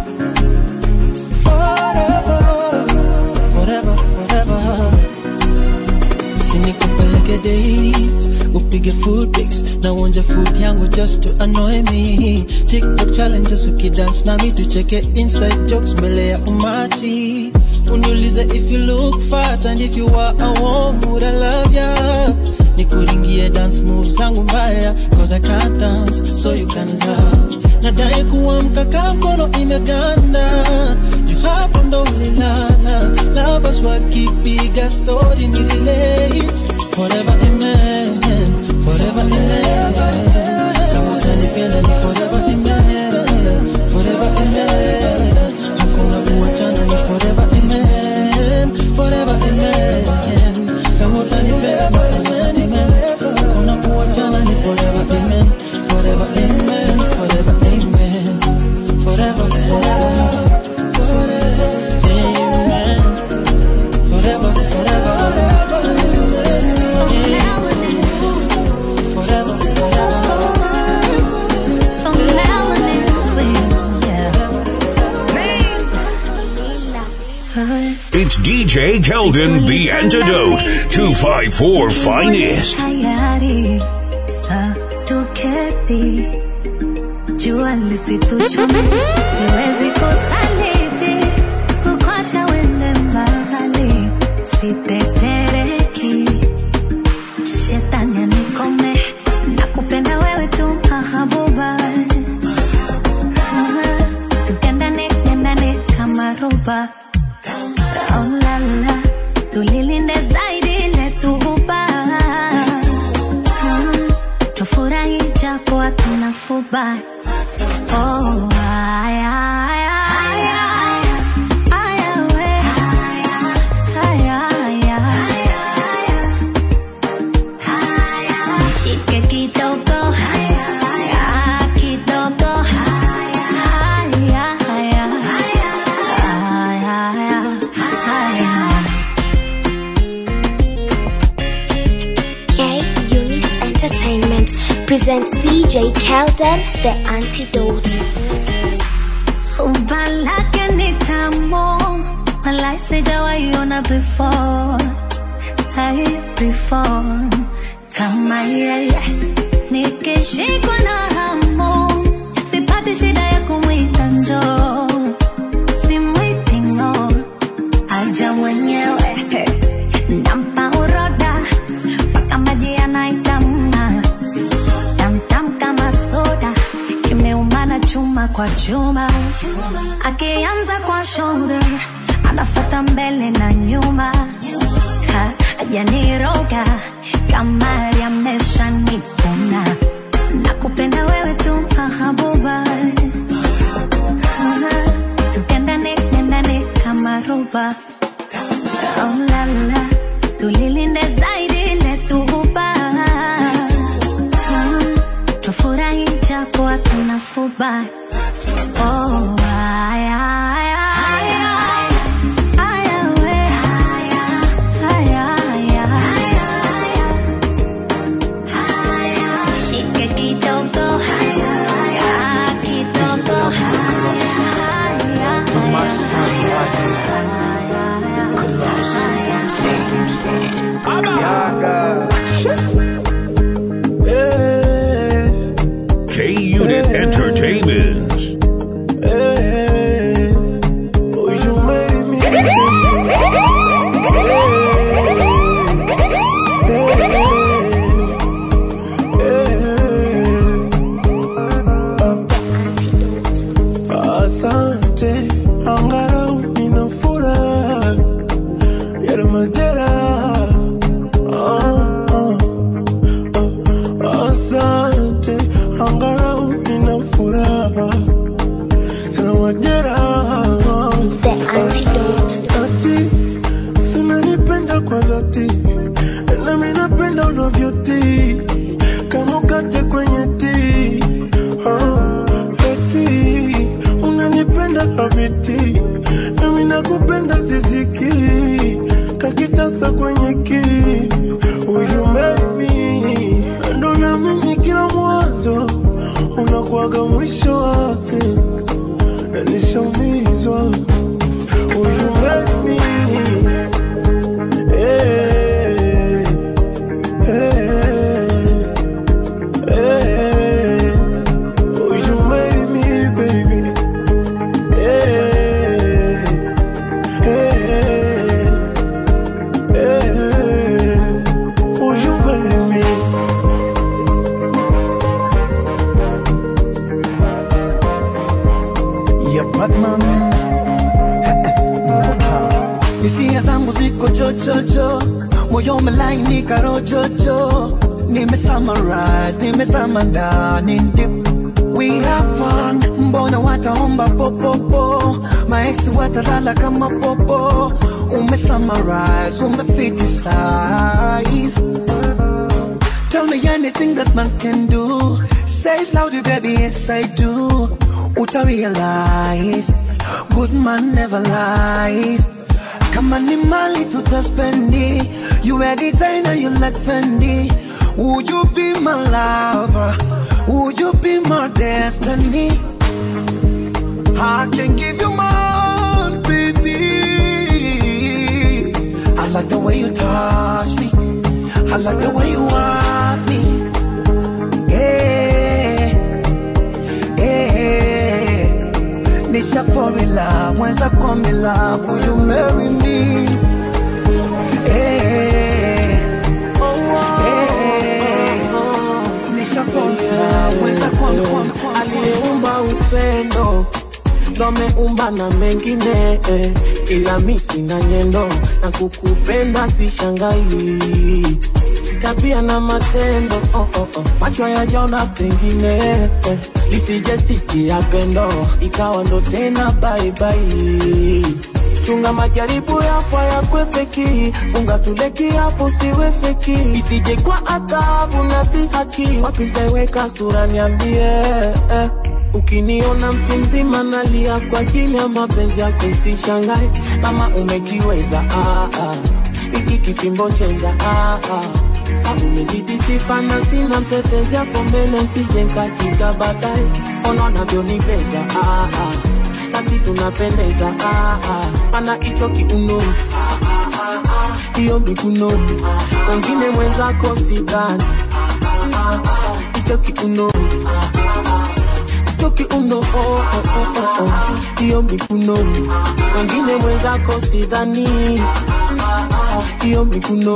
Forever Forever, forever sinikupeleke dates upige food pics na uonje food yangu just to annoy me tiktok challenges ukidance nami tucheke inside jokes mbele ya umati uniulize if you look fat and if you are a warm would I love ya nikuringie dance moves zangu mbaya cause I can't dance so you can love nadai kuamka kaa mkono imeganda juu hapo ndo ulilala labas wakipiga story ni relate forever amen forever amen kama utanipenda ni forever amen forever amen hakuna kuachana ni forever amen forever amen kama utanipenda ni forever amen hakuna kuachana ni forever amen forever amen forever amen forever forever Amen. Forever, forever. Forever, It's DJ Keldon, the antidote. 254 finest. tayari sa tuketi jua lisituchume siwezi kusaliti kukwacha wende mbali sitetereki shetani anikome na kupenda wewe tu mahabuba tukendane kendane kama roba Oh, la, la. tulilinde zaidi letuhuba tufurahi japo hatuna fuba oh, aya, aya, aya, aya, we. Aya, aya. Nishike kidogo Aya, kidogo Aya, aya. Aya, aya. K Unit Entertainment presents DJ Kelden, the antidote. Umba lake ni tamu, walai sijawahi ona before, hai before kama yeye. Nikishikwa na hamu, sipati shida ya kumwita njoo, simwiti ng'o, aja mwenyewe nampa uroda mpaka maji yanaitamna tamtam kama soda kimeumana chuma kwa chuma akianza kwa shoulder anafata mbele na nyuma Ha, ajaniroga kamari amesha nikuna na kupenda wewe tu mahabuba tukendane kendane kama roba oh, la, la. tulilinde zaidi letuhuba tufurahi japo hatuna fuba oh, aya, aya, aya. Aya, we. Aya, aya. Shike kidogo Aya, kidogo Aya, K Unit Entertainment. riziki kakitasa kwenye ki Will you marry me? Ndo naamini kila mwanzo unakuwaga mwisho wake, na nishaumizwa. Will you marry me? Eh, eh, eh. Will you marry me, baby? Eh, eh, eh. Will you marry me? ya Batman hisia zangu ziko chochocho, moyo umelainika rojojo, nime summarize, nimezama ndani deep. We have fun, mbona wataomba popopo, maex watalala kama popo, ume summarize, ume fitisize Tell me anything that man can do. Say it loudly, baby, yes I do. Uta realize, good man never lies. Kama ni mali tutaspendi, you a designer, you like Fendi. Would you be my lover? Would you be my destiny? I can give you more, baby. I like the way you touch me. I like the way you want me. Yeah, yeah. Nisha fall in love, mwenza come in love, will you marry me? Yeah, yeah. Nisha fall in love, mwenza come, come, come. aliyeumba upendo ndo ameumba na mengine eh, ila mi sina nyendo na kukupenda sishangai tabia na matendo oh, oh, oh. macho yajaona pengine eh, lisije titi ya pendo ikawa ndo tena baibai chunga majaribu yapo yakwepeki funga tuleki hapo siwe feki isije kwa adhabu na dhihaki wapi nitaiweka sura niambie eh. Ukiniona mtu mzima nalia kwa ajili ya mapenzi yako, usishangae kama umekiweza. Ah, ah. Hiki kifimbo cheza ah, ah. Ah, umezidi sifa na sina mtetezi hapo mbele, sije nkakita baadaye. Ona unavyonibeza ah, ah. nasi tunapendeza ah, ah. Ana hicho kiuno hiyo miguno, wengine mwenzako sidhani hicho kiuno toki uno oh, oh, oh, oh, oh. hiyo mikuno wengine mwenzako sidhani hiyo mikuno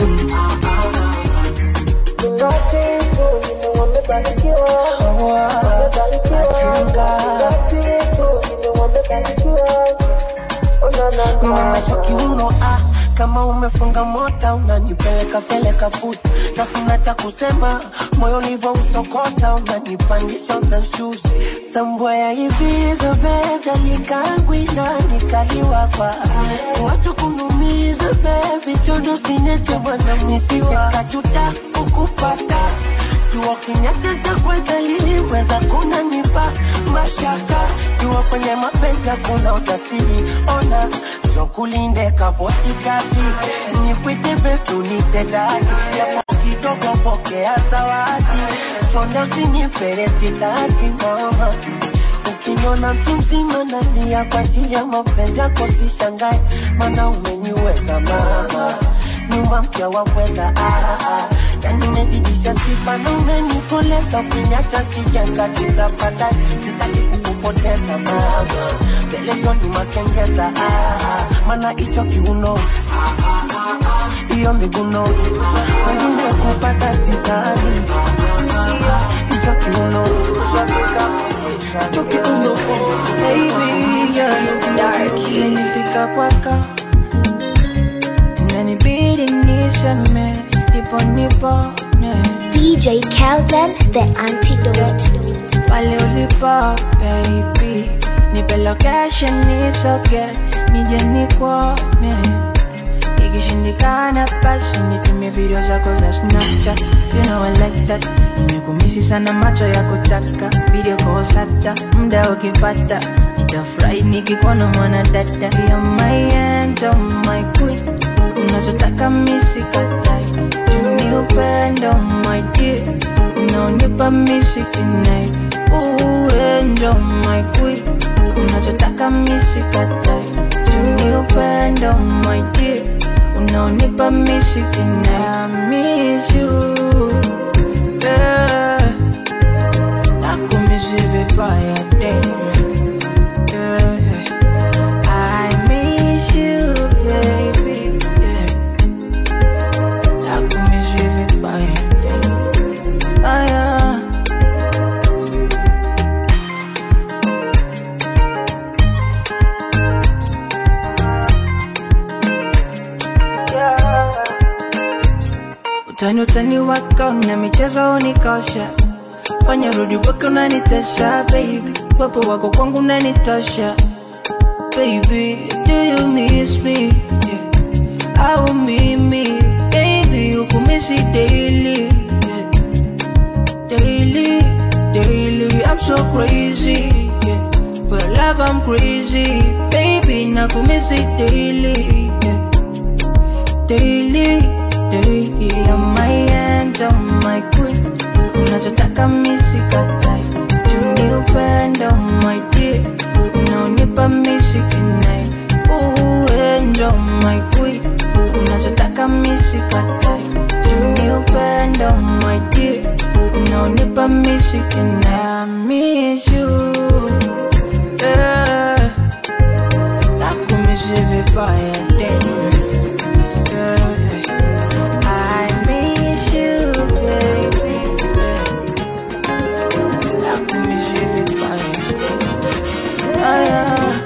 Nimemacho kiuno ah, kama umefunga mota unanipeleka peleka futi, nafuna cha kusema moyo ulivyo usokota, unanipandisha unashusha, tambua ya hivi zobeda nikangwina nikaliwa kwa watu kunumiza bebi chondo sineche bwana misiwa kajuta ukupata jua kinyatata kwa dalili weza kunanipa mashaka jua kwenye mapenzi hakuna ujasiri ona jokulinde kabotikati nikwite betu nitedadi yapo kidogo pokea zawadi chonde usiniperetikati mama ukiniona mtu mzima nalia kwa ajili ya mapenzi yako sishangae mana umeniweza mama nyumba mpya waweza ah, ah. yani mezidisha sifa na umenikoleza ukiniacha sijenga tutapata sitaki kukupoteza mama pelezoni makengeza ah, ah. mana hicho kiuno hiyo miguno wengine kupata sisani hicho kiuno hicho kiuno Baby, you're dark. Imenifika kwako inanibidi niseme ndipo nipone DJ Kelden, the antidote. pale ulipo baby nipe location nisoge nije nikuone ikishindikana basi nitumie video zako za snapchat you know I like that nimekumisi sana macho ya kutaka video calls hata muda ukipata nitafurahi nikikuona mwana dada ya my angel, my queen unachotaka misikatai tuni upendo my dear unaonipa misikinai uenjo my queen unachotaka misikatai tuni upendo my dear unaonipa misikinai I miss you yeah. nakumisi vibaya damn yeah. I miss you, baby. Yeah. Nakumiss you vibaya, damn. Ah, yeah. Utani utani wako na michezo unikosha, fanya rudi wako unanitesha baby, wapo wako kwangu unanitosha baby, do you miss me? Yeah. Au mimi, baby, ukumisi daily, yeah. daily, daily. I'm so crazy, yeah. for love I'm crazy, baby, nakumisi daily, yeah. daily, daily. I'm my angel, my queen, unachotaka misikatai, tuni upendo, my dear unaonipa misikinai uenjo my queen unachotaka misikatai tuni upendo my dear unaonipa misikinai I miss you yeah. nakumisi vibaya damn yeah. I miss you baby yeah. nakumisi vibaya Ah, yeah.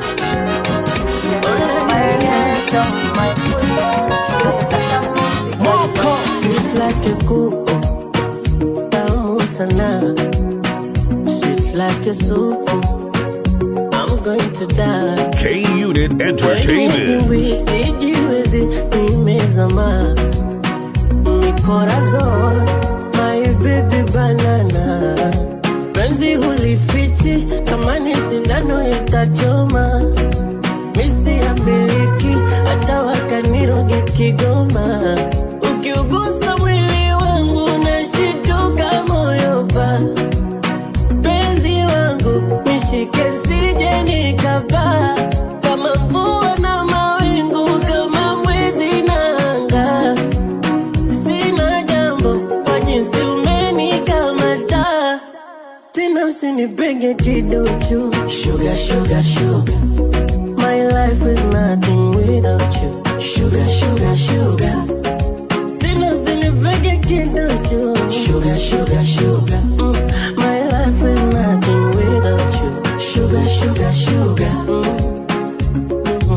Sweet like a kuku, tamu sana. Sweet like a suku, I'm going to die. K Unit Entertainment. Sijiwezi nimezama mi corazon, my baby banana. Penzi hulifichi kama ni sindano itachoma, misi ya miliki hata wakaniroge Kigoma. Ukiugusa mwili wangu nashituka moyo pa penzi wangu nishike sije nikapaa kama mvua na mawingu kama mwezi na anga sina jambo kwa jinsi umenikamata tena usinipenge kiduchu sugar, sugar, sugar. My life is nothing without you Sugar, sugar, sugar Tena usinipenge kiduchu Sugar, sugar, sugar mm. My life is nothing without you Sugar, sugar, sugar mm.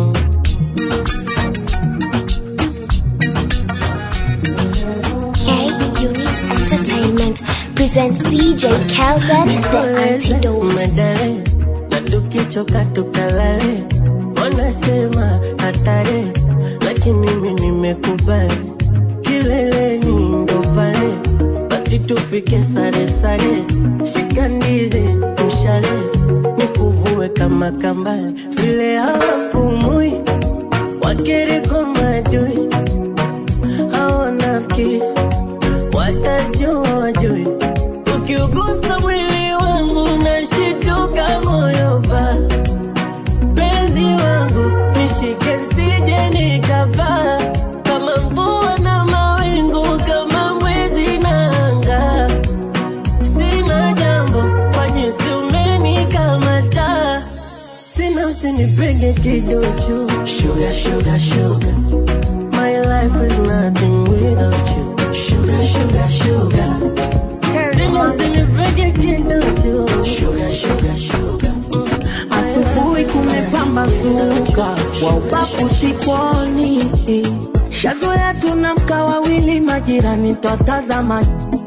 K Unit Entertainment presents DJ Kelden the Antidote. Medale na tukichoka tukalale, wanasema hatari, lakini mimi nimekubali, kileleni ndo pale, basi tufike sare sare, shika ndizi mshale, nikuvue kama kambale, vile hawapumui wakiriko madui, hawanafiki watajua wajui ukiugusa mwili wangu nashituka moyo pa penzi wangu nishike sije nikapaa kama mvua na mawingu kama mwezi na anga sina jambo kwa jinsi umenikamata tena usinipenge kiduchu sugar, sugar, sugar. My life is nothing without you Sugar, sugar, sugar Tena usinipenge kiduchu Sugar, sugar, sugar Asubuhi kumepambazuka, wa ubaku siponi. Shazoea tunamka wawili, majirani twatazama.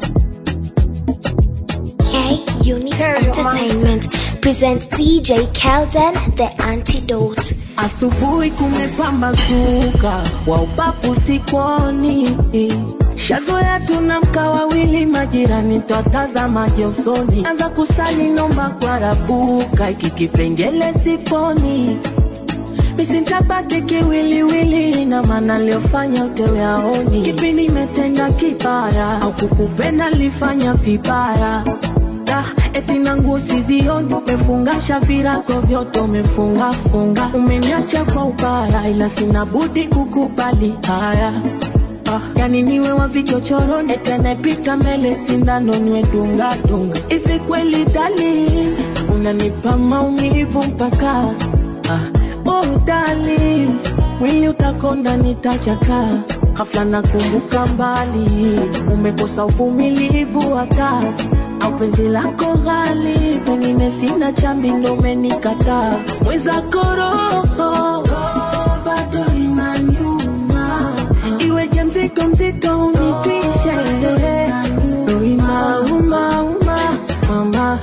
K Unit Entertainment presents DJ Kelden the Antidote. Asubuhi kumepambazuka, wa ubaku siponi. shazoya tunamka wawili majirani twatazamaje usoni anza kusali nomba kwa rabuka iki kipengele siponi misintabaki kiwiliwili na maana liofanya utewe aoni kipi nimetenda kibaya au kukupenda lifanya vibaya Da, eti na nguo sizioni umefungasha virago vyote umefungafunga umeniacha kwa ubaya ila sina budi kukubali haya Ah, yani niwe wa vichochoroni eti anayepita mbele sindano niwe dunga dunga hivi kweli dali unanipa maumivu mpaka ah, oh dali mwili utakonda nitachaka hafla nakumbuka mbali umekosa uvumilivu hata au penzi lako ghali pengine sina chambi ndo umenikataa mwezako roho bado inaniuma iweje mzito mzito unitwishe ndo inaumauma mama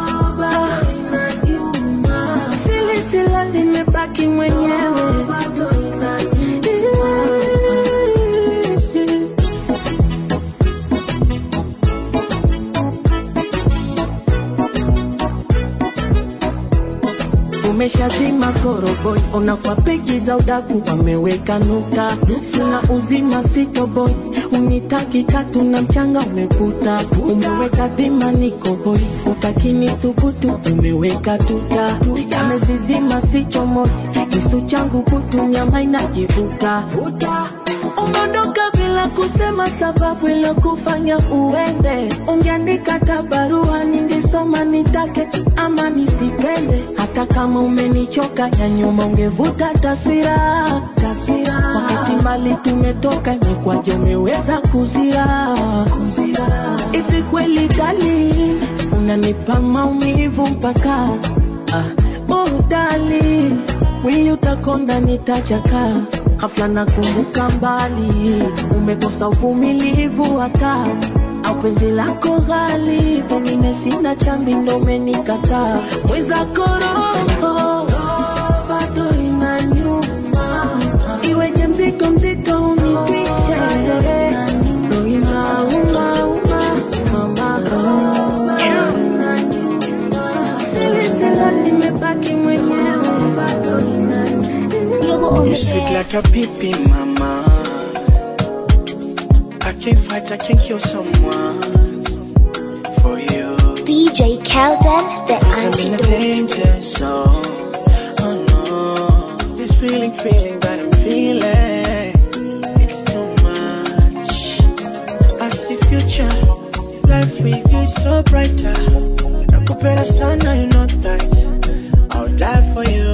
silisila limebaki mwenyewe umeshazima koroboi ona kwa peji za udaku wameweka nuka sina uzima sitoboi unitaki katu na mchanga umekuta umeweka dhima nikoboi utakini thubutu umeweka tuta yamezizima sichomoi kisu changu kutu nyama inajivuta umeondoka bila kusema sababu ilokufanya uende ungeandika hata barua ningesoma nitake ama nisipende hata kama umenichoka ya nyuma ungevuta taswira taswira wakati mbali tumetoka imekwaje umeweza kuzira kuzira hivi kweli dali unanipa maumivu mpaka ah, oh dali mwili utakonda nitachaka hafla nakumbuka mbali umekosa uvumilivu hata au penzi lako ghali pengine sina chambi ndo umenikataa mwezako roho bado inaniuma iweje mzito mzito unitwishe ndo inaumauma mama silisila limebaki mwenyewe bado You sweet like a pippin, mama. I can't fight, I can't kill someone for you. DJ Kelden, the Cause I'm in a antidote. danger zone. Oh no, this feeling, feeling that I'm feeling, it's too much. I see future, life with you is so brighter. Nakupenda sana, you know that. I'll die for you.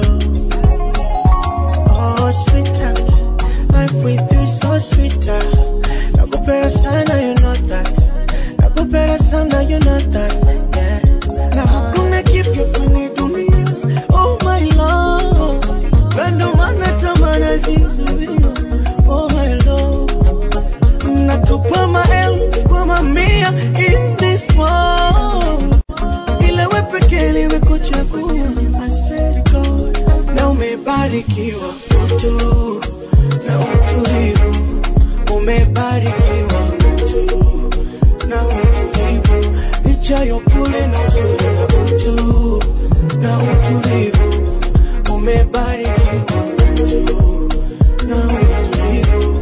Oh, sweetheart, life with you is so sweeter. Nakupenda sana, you know that. Nakupenda sana, you know that. Yeah. Na hakuna kipya kwenye dunia. Oh my love, kando mana tamana zizuia. Oh my love, natupa maelfu kwa mamia in this world. Ila we pekee nimekuchagua. I swear to God, na umebarikiwa mtu na utulivu, umebarikiwa mtu na utulivu, licha ya upole na uzuri na utu na utulivu, umebarikiwa mtu na utulivu.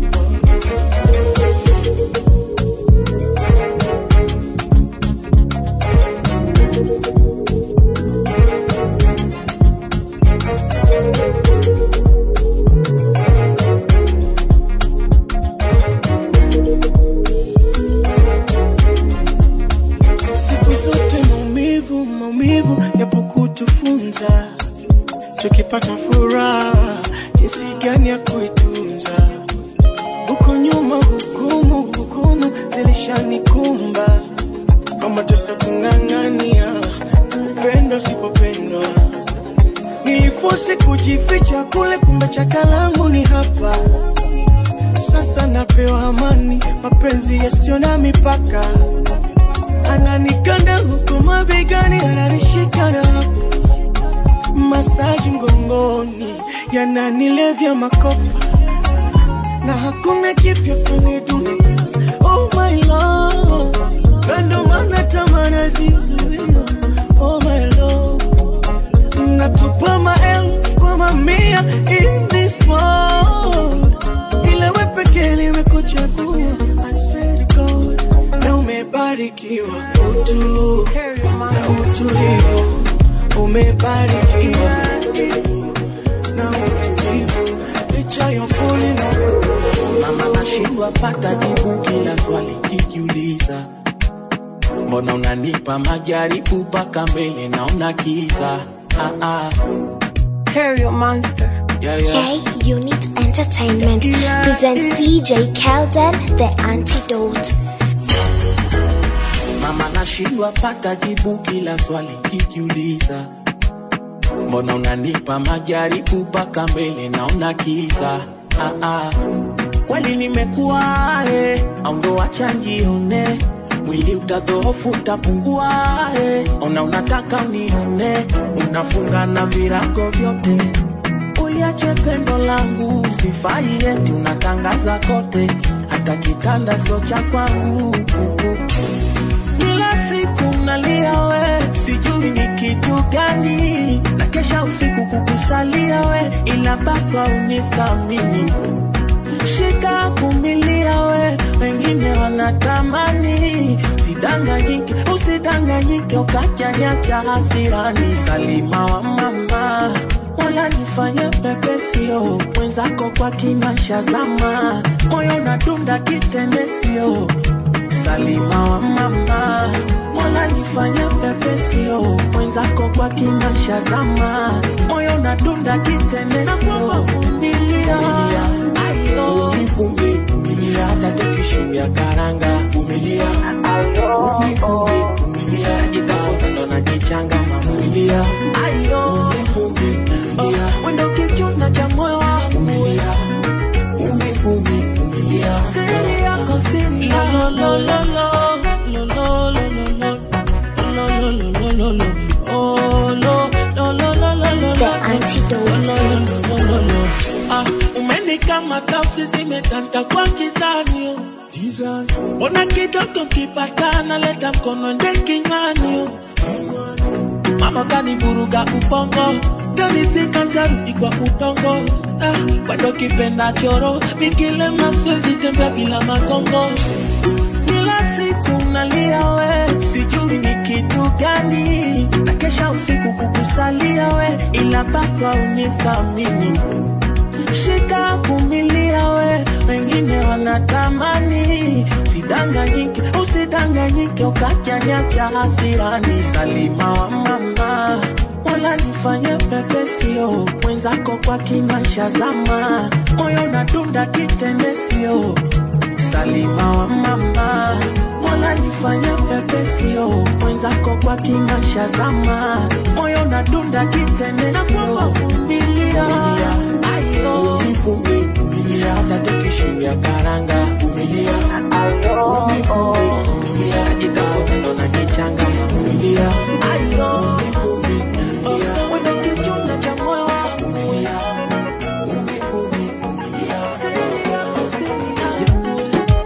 siku zote maumivu maumivu yapo kutufunza tukipata furaha jinsi gani ya kuitunza huko nyuma hukumu hukumu zilishanikumba kama tesa kung'ang'ania upendo sipopendwa nilifosi kujificha kule kumbe chakalangu ni hapa sasa napewa amani mapenzi yasiyo na mipaka ananikanda huku mabegani, ananishika na hapo masaji mgongoni, yananilevya makopa na hakuna kipya kwenye dunia. Oh my love, na ndo maana tamana zizuia. Oh my love, natupa maelfu kwa mamia in this world, ila we pekee nimekuchagua. I swear to God, na umebarikiwa utu na utulivu, umebarikiwa na utulivu licha ya upole na mama nashindwa pata jibu kila swali kijiuliza mbona unanipa majaribu mpaka mbele naona kiza ah, ah. Terrio Monster. Yeah, yeah. K Unit Entertainment presents DJ Kelden the Antidote. mama nashindwa pata jibu kila swali kijiuliza mbona unanipa majaribu mpaka mbele naona kiza ah, ah. kweli nimekuwa eh, au ndo wacha njione mwili utadhoofu utapungua eh. ona unataka unione unafunga na virago vyote uliache pendo langu sifai eti unatangaza kote hata kitanda sio cha kwangu kila siku nalia we sijui ni kitu gani na kesha usiku kukusalia we ila baba unithamini shika vumilia we wengine wanatamani usidanganyike usidanganyike ukajanyacha hasirani salima wa mama wala nifanye pepesio mwenzako kwa kinasha zama moyo nadunda kitendesio salima wa mama mola nifanye pepesio mwenzako kwa kinasha zama moyo nadunda kitendesio vumilia ayo uvumi vumilia hata tukishindia karanga vumilia uvumi vumilia jitafuta ndo najichanga mavumilia ayo uvumi vumilia wendo kichuna cha moyo wangu vumilia uvumi vumilia siri yako siri yako lo lo lo lo lo lo lo lo lo lo lo lo lo lo oh lo lo lo lo lo lo The Antidote. Ah, umenikamata usizimetanta kwa kizanio ona kidogo kipatana leta mkono nde kinywani mama kanivuruga ubongo kanisika ntarudi kwa udongo ah, wendo kipenda choro mikile maswezi tembea bila magongo kila siku nalia we sijui ni kitu gani na kesha usiku kukusalia we ila baba unithamini shika vumilia we wengine wanatamani usidanganyike usidanganyike ukajanyacha hasirani salima wa mama wala nifanye pepesio mwenzako kwa kinasha zama moyo nadunda kitendesio salima wa mama mola nifanye pepesio mwenzako kwa kinasha zama moyo nadunda kitendesio vumilia ayo vumbi vumilia hata tukishindia karanga vumilia vumbi vumbi vumilia itafuta ndo najichanga vumilia ayo vumbi vumilia wenda kichuna cha moyo wangu vumilia vumbi vumbi vumilia siri yako siri yako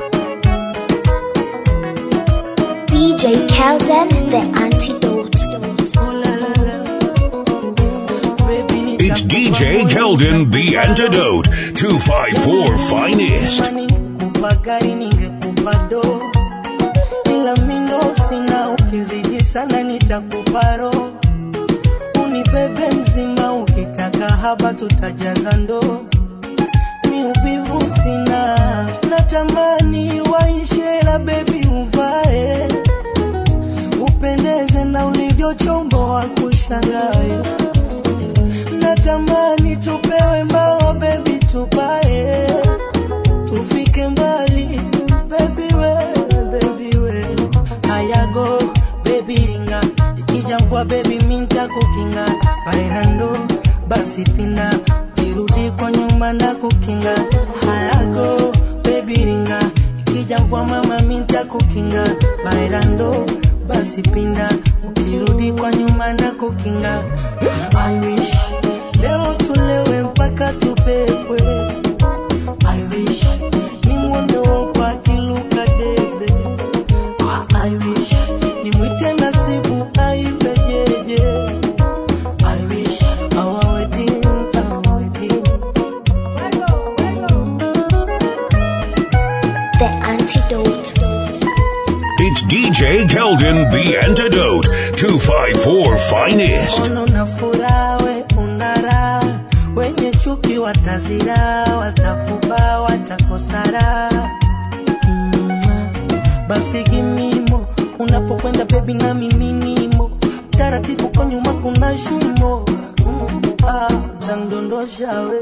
DJ Kelden the Antidote. It's DJ Keldon, the antidote. 254 finest. ningekupa gari ningekupa do ila mindo sina ukizidi sana nitakupa roho unibebe mzima ukitaka haba tutajaza ndoo mi uvivu sina natamani waishe la bebi uvae upendeze na ulivyochomboa kushangae natamani tupewe mbao bebi tupae tufike mbali bebi we bebi we hayago bebi ringa ikija mvua bebi minta kukinga bairando basi pina kirudi kwa nyuma na kukinga hayago bebi ringa ikija mvua mama minta kukinga bairando basi pinda ukirudi kwa nyuma na kukinga I wish leo tulewe mpaka tupepwe I wish DJ Keldon, the antidote. 254 finest. Ono na furaha we una raha, wenye chuki watazira, watafuba, watakosara. Mm, basi gimimo unapokwenda bebi na mimi nimo taratibu kwa nyuma kuna shimo Mm, ah, tandondosha we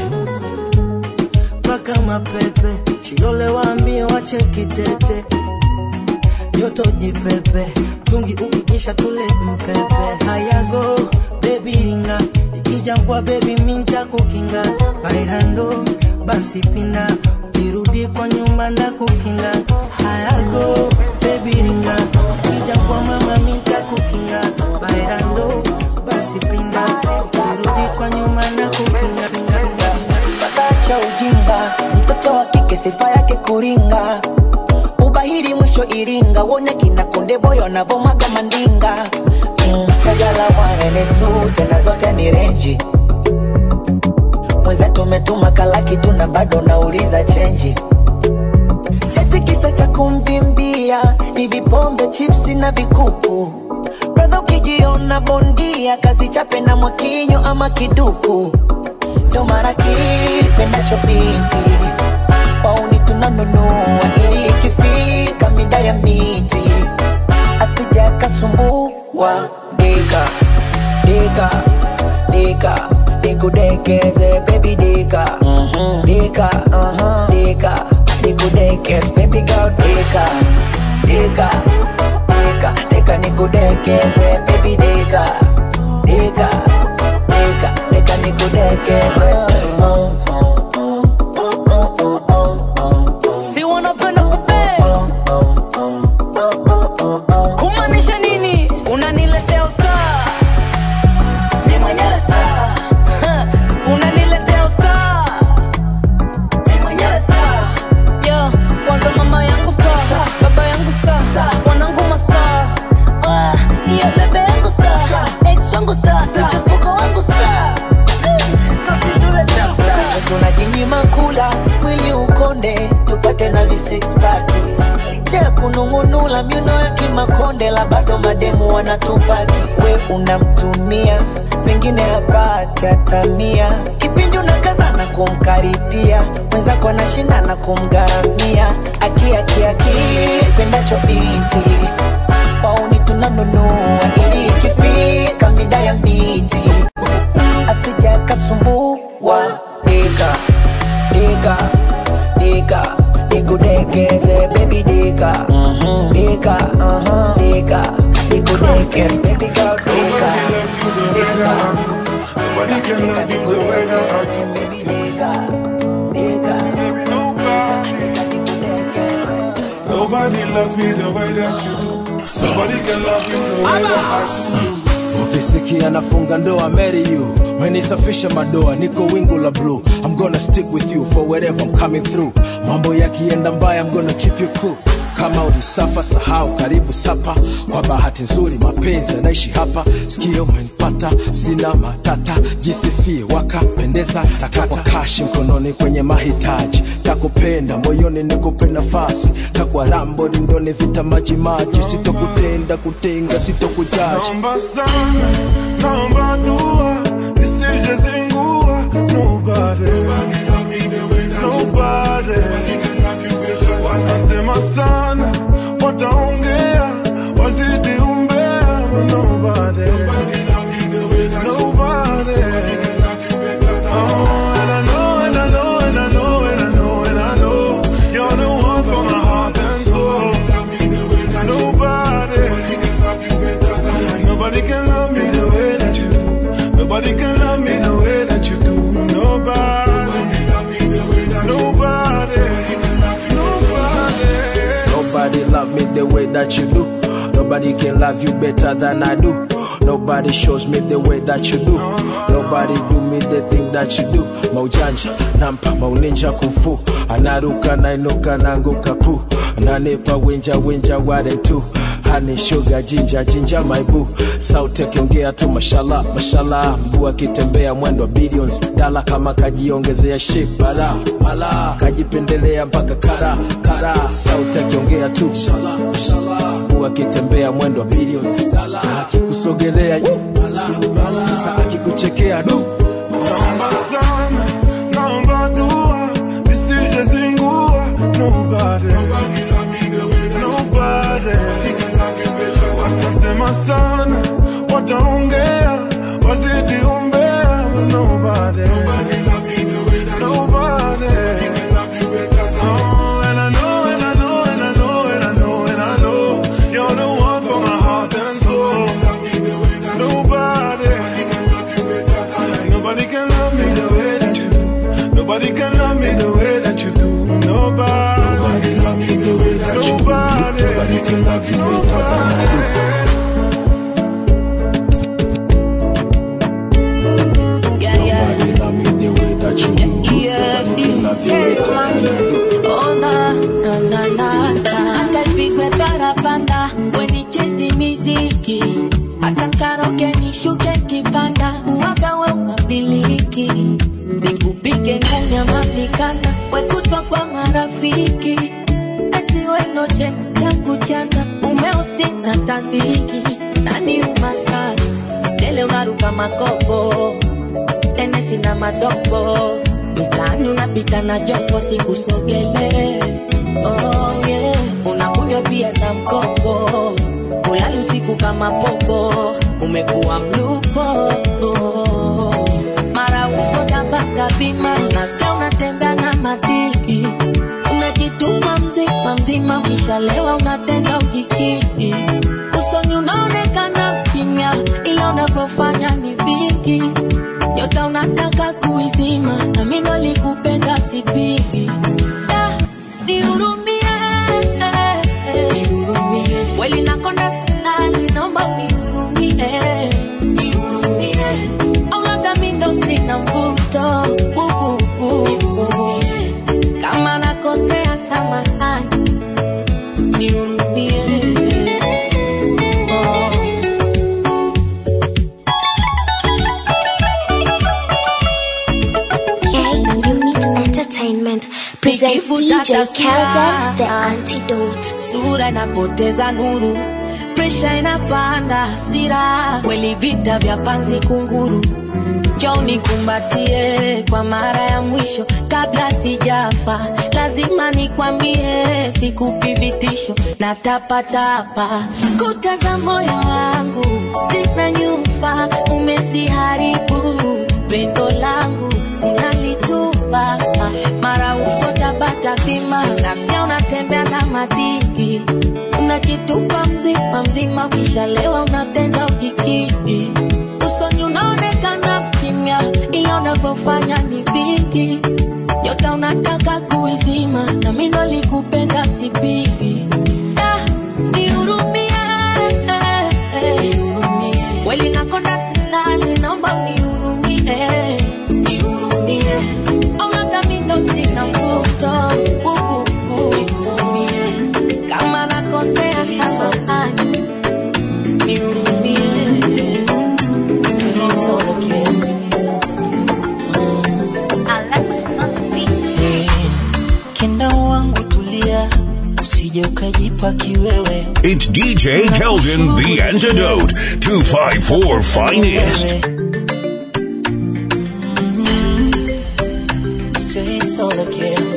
mpaka mapepe shilole waambie wache kitete joto jipepe tungi ukikisha tule mpepe hayago bebi ringa ikija mvua bebi minta kukinga bairando basi pinda ukirudi kwa nyuma na kukinga hayago bebi ringa ikija mvua mama minta kukinga bairando basi pinda ukirudi kwa nyuma na kukinga cha ujinga, mtoto wa kike sifa yake kuringa, ubahiri mwisho Iringa, wone kina konde boyo wanavomaga mandinga mm, kajala wanene tu tena zote ni renji mwenzetu umetuma kalaki tu na bado nauliza chenji eti kisa cha kumvimbia ni vipombe chipsi na vikuku bradha ukijiona bondia kazi chape na mwakinyo ama kiduku ndo mara kipendacho binti wauni tunanunua ili ikifika mida ya miti asija akasumbua dika dika dika nikudekeze baby dika dika dika nikudekeze baby girl dika dika dika dika nikudekeze baby dika dika dika dika nikudekeze si wanapenda kupe kumaanisha nini unaniletea usta ni mwenyewe star Ha, unaniletea usta ni mwenyewe star yo kwanza mama yangu star baba yangu star wanangu mastar Ah, hiyo bebe yangu star ex wangu star mchepuko wangu star tunajinyima kula mwili ukonde tupate na visixpaki licha ya kunung'unula miuno ya kimakonde la bado mademu wanatupaki we unamtumia pengine hapate atamia kipindi unakaza na kumkaribia mwenzako anashinda na kumgharamia akiakiaki pendacho binti wauni tunanunua ili ikifika mida ya miti asija akasumbua dika dika dika nikudekeze baby dika dika dika nikudekeze baby girl dika Nobody can love you the way that I do. Nobody loves me the way that you do. Nobody can love you the way that I do. ukisikia nafunga ndoa marry you menisafisha madoa niko wingu la blue i'm gonna stick with you for wherever i'm coming through mambo yakienda mbaya i'm gonna keep you cool kama ulisafa sahau karibu sapa kwa bahati nzuri mapenzi yanaishi hapa sikio umenipata sina matata jisifie wakapendeza takwa kashi mkononi kwenye mahitaji takupenda moyoni nikupe nafasi takwa rambo rindoni vita maji maji sitokutenda kutenga sitokujaji Naomba sana, naomba dua, nisijezingua. Nobody, nobody. Wanasema sana, wataongea, wazidi umbea, but nobody, nobody. Oh, and I know, and I know, and I know, and I know, and I know, you're the one for my heart and soul. Nobody. Nobody can love me the way that you do. Nobody can love me the way that you do. Nobody. Nobody. Nobody. Nobody love me the way that you do. Nobody can love you better than I do. Nobody shows me the way that you do. Nobody do me the thing that you do. Maujanja, nampa, mauninja kumfu. Anaruka, nainuka, nanguka pu. Ananipa winja, winja, ware tu. Honey, sugar, ginger, ginger, my boo. Sauti akiongea tu mashallah, mashallah. Mguu akitembea mwendo wa billions. Dala kama kajiongezea shape, bala, mala. Kajipendelea mpaka kara, kara. Sauti akiongea tu mashallah, mashallah. huku akitembea mwendo wa billions na akikusogelea yu, sasa akikuchekea du Naomba sana, naomba dua, nisije zingua. Nobody, nobody. Watasema sana, wataongea, wazidi umbea. but Nobody, nobody. Oh, and I know, and I know, and I know, and I know, and I know, you're the one for my heart and soul. Nobody. Nobody can love me the way that you do. Nobody can love me the way that you do. Nobody. Nobody love me the way that you do. Nobody can love you nobody. Yeah, yeah. Nobody love me the way that you do. Yeah, Nobody can love you better than I do. Oh, na, na, na, na, na. Hata ipigwe parapanda wenichezi miziki hata karoke nishuke kipanda uwaga we unabiliki nikupige nganya mamikanda wekutwa kwa marafiki ati wenoche changu chanda umeusi na tandiki nani umasari dele unaruka makopo enesi na madogo mtaani unapita na jopo sikusogele oh, yeah. unakunywa pia za mkopo ulali usiku kama popo umekuwa mlupo oh. mara uko tabata bima nasikia unatembea na madiki unajitupa mzima mzima ukishalewa unatenda ujikiki usoni unaonekana kimya ila unavyofanya ni vingi nyota unataka kuizima nami nalikupenda sipigi Da, nihurumie kweli nakonda silali naomba unihurumie au labda mi ndo sina mvuto Uh, uh, uh. kama nakosea samahani nihurumie oh. K Unit Entertainment presents DJ Kelden, the antidote. sura inapoteza nuru presha inapanda hasira kweli vita vya panzi kunguru njoo nikumbatie kwa mara ya mwisho kabla sijafa lazima nikwambie sikupi vitisho na tapatapa kuta za moyo wangu zina nyufa umesiharibu pendo langu unalitupa mara uko tabata bima nasikia unatembea na madini unajitupa mzima mzima ukishalewa unatenda ujikidi usoni unaonekana kimya ila unavyofanya ni vingi nyota unataka kuizima na mi nalikupenda sipigi Da, nihurumie kweli nakonda silali naomba unihurumie au labda mi ndo sina mvuto Uh, uh, uh. kama nakosea samahani nihurumie Kenda wangu tulia, usije ukajipa kiwewe. It's DJ Keldon, the antidote. 254 Finest. Stay solo kid.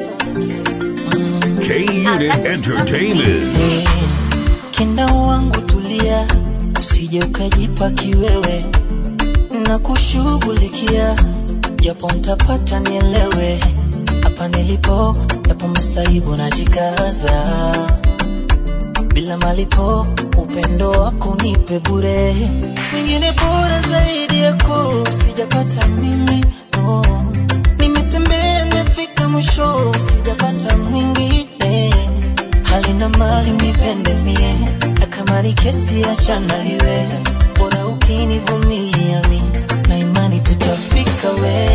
K Unit Entertainment. Kenda wangu tulia, usije ukajipa kiwewe. Na kushughulikia, japo mtapata nielewe. Hapa nilipo, japo masaibu najikaza. Bila malipo, upendo wako nipe bure. Mwingine bora zaidi yako, sijapata mimi, no. Nimetembea, nimefika mwisho, sijapata mwingine hali na mali unipende mie, na kama ni kesi achana iwe, bora ukinivumilia mi, na imani tutafika we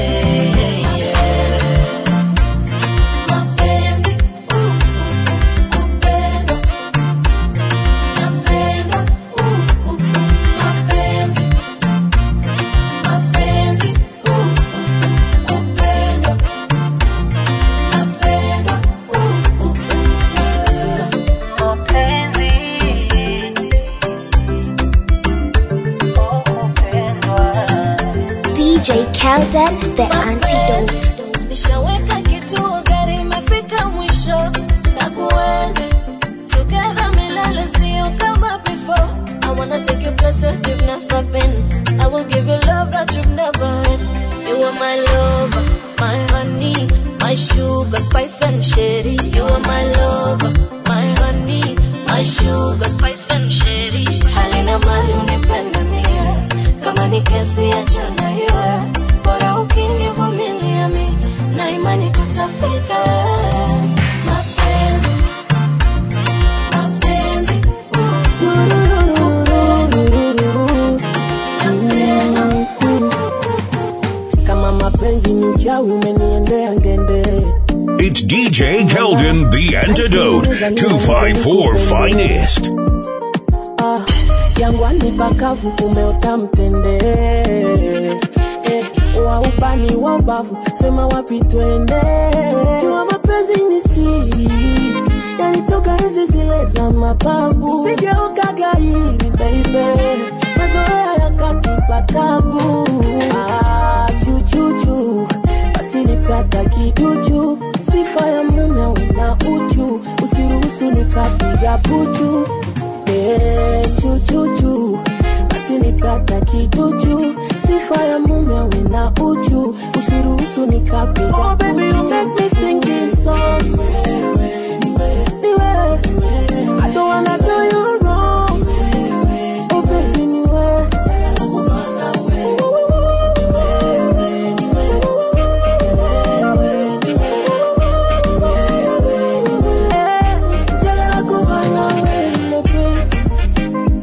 Mapenzi, uh, kupendwa, napendwa, uh, uh, mapenzi, mapenzi, uh, kupendwa, napendwa, uh, uh, mapenzi Kelden, the antidote. nishaweka kituo gari imefika mwisho na kuenzi together milele sio kama before I wanna take you places you've never been I will give you love that you've never had You are my lover, my honey My sugar, spice and sherry You are my lover, my honey My sugar, spice and sherry Halina mali unipende mie Kama ni kesi achana iwe Bora ukinivumilia mi Na imani tutafika Mapenzi Mapenzi kama mapenzi ni uchawi umeniendea ngende It's DJ Keldon, the antidote. 254 finest. ah, jangwani pakavu kumeota mtende eh, wa ubani wa ubavu sema wapi twende jua mapenzi ni siri yanitoka hizi zile za mababu sigeokaga hili beibe mazoea yakatupa tabu ah, chuchuchu basi nikata kiduchu sifa ya mume una uchu usiruhusu nikapiga puchu Eh, chuchuchu basi nikata kiduchu sifa ya mume una uchu usiruhusu nikapiga oh, baby, you make me sing this song. Niwe. I don't wanna do you wrong. Oh, baby, niwe. Eh, njagala kuba nawe, my baby.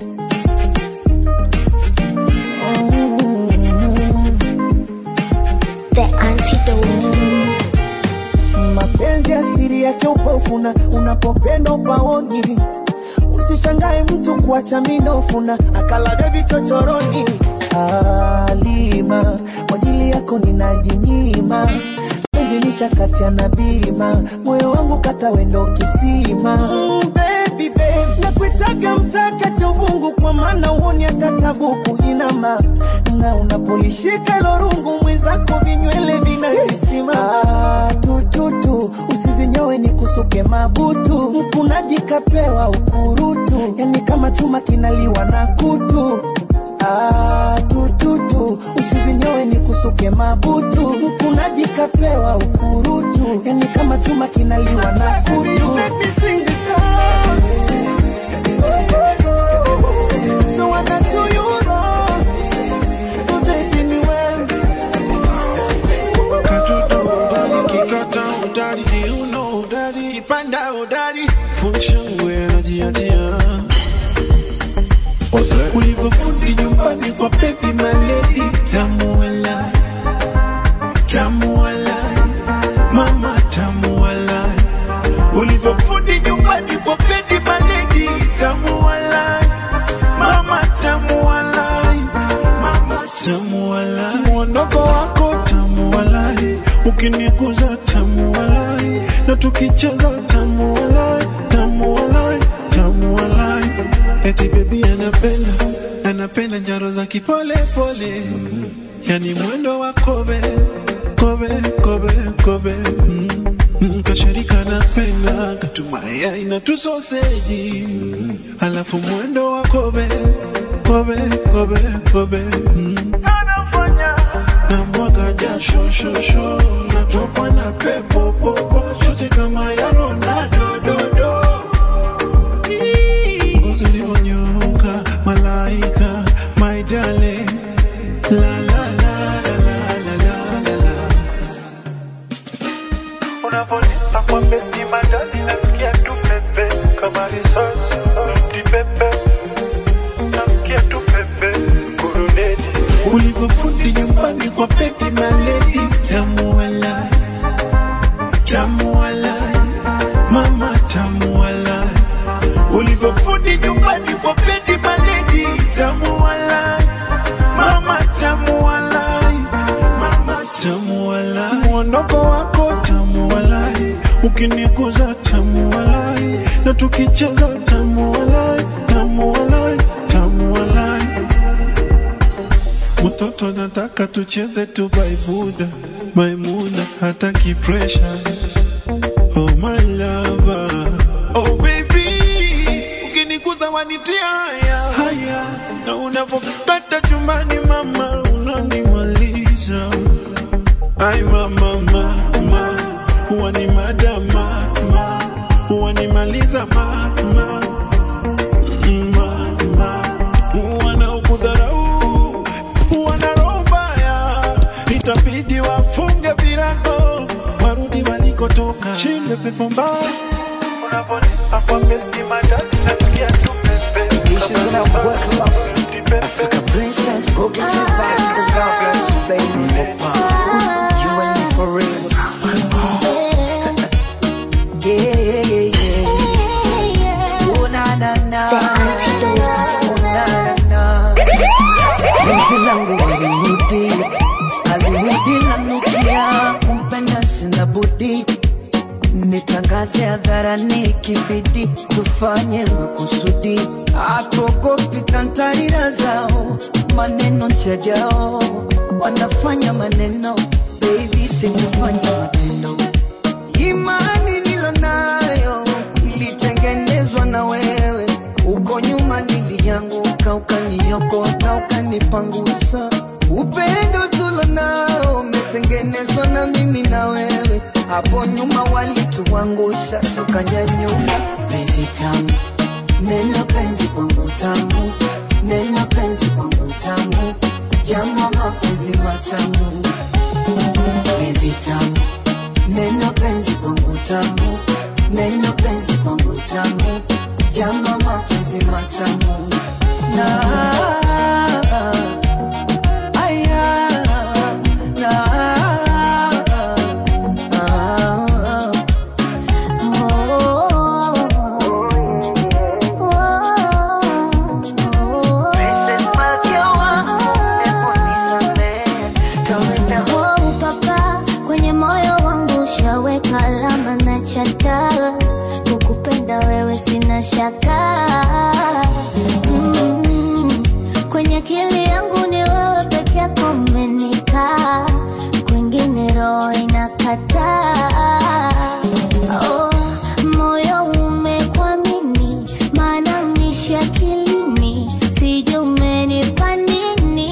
The antidote. mapenzi asiri yake upofuna unapopenda upaoni usishangae mtu kuacha minofuna akalaga vichochoroni alima kwa ajili yako ninajinyima penzi nishakatia na bima moyo wangu kata wendo kisima mm, baby, babe. nakuitaga mtaka cha uvungu kwa maana uoni hata tabu kuinama na unapolishika lorungu mwenzako vinywele vinahisima ah, tututu usizinyowe ni kusuke mabutu mkunaji kapewa ukurutu yani kama chuma kinaliwa na kutu Ah, tututu usizinyowe ni kusuke mabutu mkunaji kapewa ukurutu yani kama chuma kinaliwa na kutu So what I do you wrong? Oh, baby, ni wewe. Katoto udari, kikata udari, kiuno udari, kipanda udari, funshangwe anajiachia. Ulivyofundi nyumbani kwa baby maledi, tamu walai, tamu walai, mama tamu walai. Ulivyofundi nyumbani kwa baby maledi, tamu walai, mama tamu walai, mama tamu walai. Mwondoko wako tamu walai, ukiniguza tamu walai, na tukicheza tamu walai, tamu walai, tamu walai. Eti baby anapenda, anapenda njaro za kipole pole, yani mwendo wa kobe, kobe, kobe, kobe. Mm. Mm, Kasharika napenda katumaya ina tu soseji, alafu mwendo wa kobe, kobe, kobe, kobe. Mm. na mwaga jasho shosho natokwa na pepo popo chote kama ya Ronaldo dodo ngozi ulivyonyoka malaika my darling la la la la la la la la Unavonipa kwa beti madani nasikia tu pepe kama risasi noti pepe nasikia tu pepe kuruneti ulivyofundi nyumbani kwa baby maledi tamu walai tamu walai mama tamu walai ulivyofundi nyumbani kwa baby maledi tamu walai mama tamu walai mama tamu walai mwondoko wako tamu walai ukiniguza tamu walai na tukicheza tamu walai tamu walai tamu walai Mtoto nataka tucheze tu baibuda Maimuna hataki pressure Oh my lover Oh baby Ukinikuza wanitia haya haya Na unapokata chumbani mama Unanimaliza Ay mama mama Huwa ni madama mama Huwa nimaliza mama mama Wanaokudharau wana roho mbaya, itabidi wafunge virago warudi walikotoka. Shinde pepo mbaya Unaponipa kwa besi madadi nasikia tu pepe Kama risasi Africa princess, go get your back to the God bless you, baby. You and me for real. Yeah, yeah, yeah, yeah. Oh, na, na, na. Oh, na, na, na. Penzi langu alirudi, alirudi nanukia, kumpenda sina budi nitangaze hadharani kibidi tufanye makusudi atuogopi tantarira zao maneno chajao wanafanya maneno baby sikufanya matendo imani nilonayo ilitengenezwa na wewe uko nyuma nilianguka ukaniokota ukanipangusa upendo tulonao umetengenezwa na mimi na wewe hapo nyuma walituangusha tukanyanyuka penzi tamu neno penzi kwangu tamu neno penzi kwangu tamu jama mapenzi matamu penzi tamu neno penzi kwangu tamu neno penzi kwangu tamu jama mapenzi matamu na aya na Princess Malkia wangu, hebu nisamehe, kawaida Oh, papa, kwenye moyo wangu ushaweka alama na chata kukupenda wewe sina shaka mm, kwenye akili yangu ni wewe peke yako umenikaa kwingine roho inakataa oh, moyo umekuamini maana unishi akilini sijui umenipa nini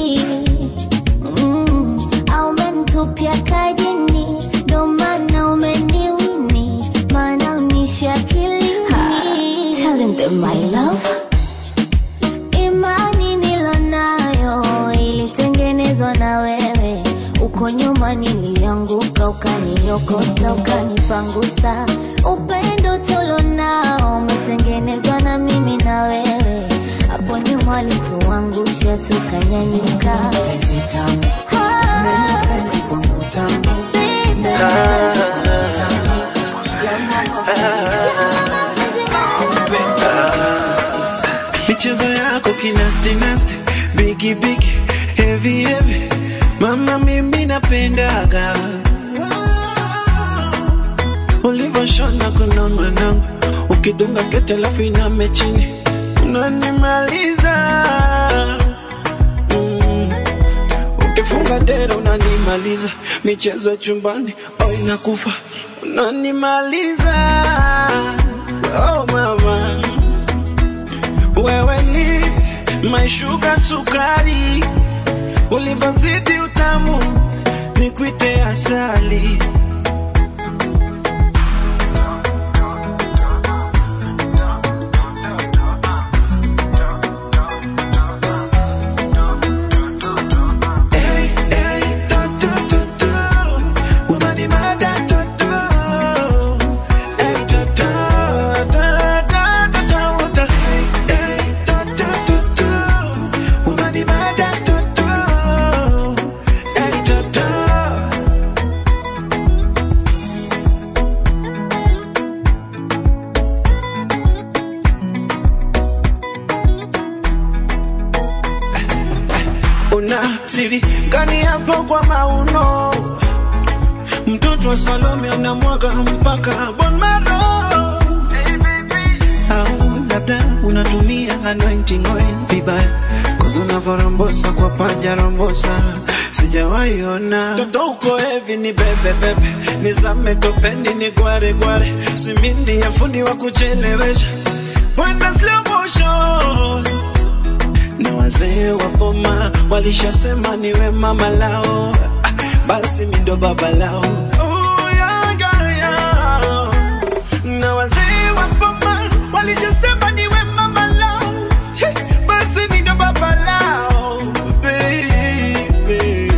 mm, au umenitupia kajini ndo maana umeniwini maana unishi akilini Telling them my love imani nilonayo ilitengenezwa na wewe uko nyuma nilianguka ukaniokota ukanipangusa upendo tulonao umetengenezwa na mimi na wewe hapo nyuma walituangusha tukanyanyuka michezo yako kinasti nasti bigi bigi heavy heavy mama mimi napendaga ulivyoshona kunongonongo ukidunga skete alafu iname chini unanimaliza mm. ukifunga dera unanimaliza michezo ya chumbani oh inakufa unanimaliza oh mama wewe ni my sugar sukari, ulivyozidi utamu nikuite asali. Hey, hey, to, to, to, to. Unanimada, to, to. Hey, to, to, to, to, to, to, to. Hey, to, to, to, to. Unanimada, to, to. Hey, to, to. una siri gani hapo kwa mauno mtoto wa salome anamwaga mpaka bon maro au labda unatumia anointing oil vibaya Cause unavorambosa kwa paja rombosa sijawahi ona toto uko hevi ni bebe bebe nizame topeni ni gware gware simindi ya fundi wa kuchelewesha Wenda slow motion na wazee wa boma walishasema niwe mama lao Ah, basi mi ndo baba lao Oh, yeah, yeah, yeah. na wazee wa boma walishasema niwe mama lao Hey, basi mi ndo baba lao baby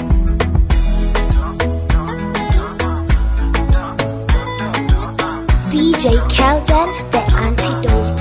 DJ Kelden, the antidote.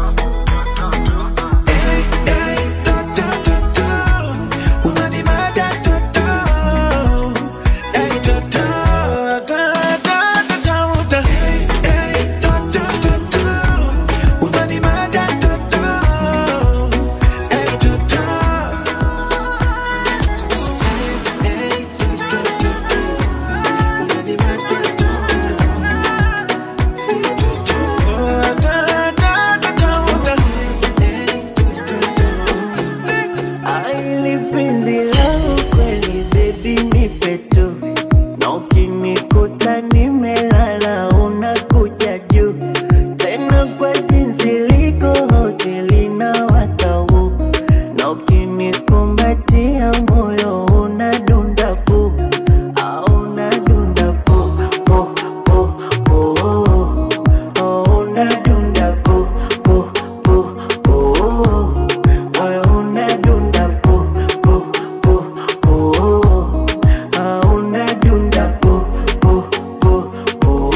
Aili penzi langu kweli baby nipe tu na ukinikuta nimelala unakuja juu tena kwa jinsi liko hoteli na watau na ukinikumbatia moyo unadunda pu au unadunda pu pu pu pu oh, unadunda pu pu pu pu moyo unadunda pu pu pu pu ah, unadunda pu pu pu pu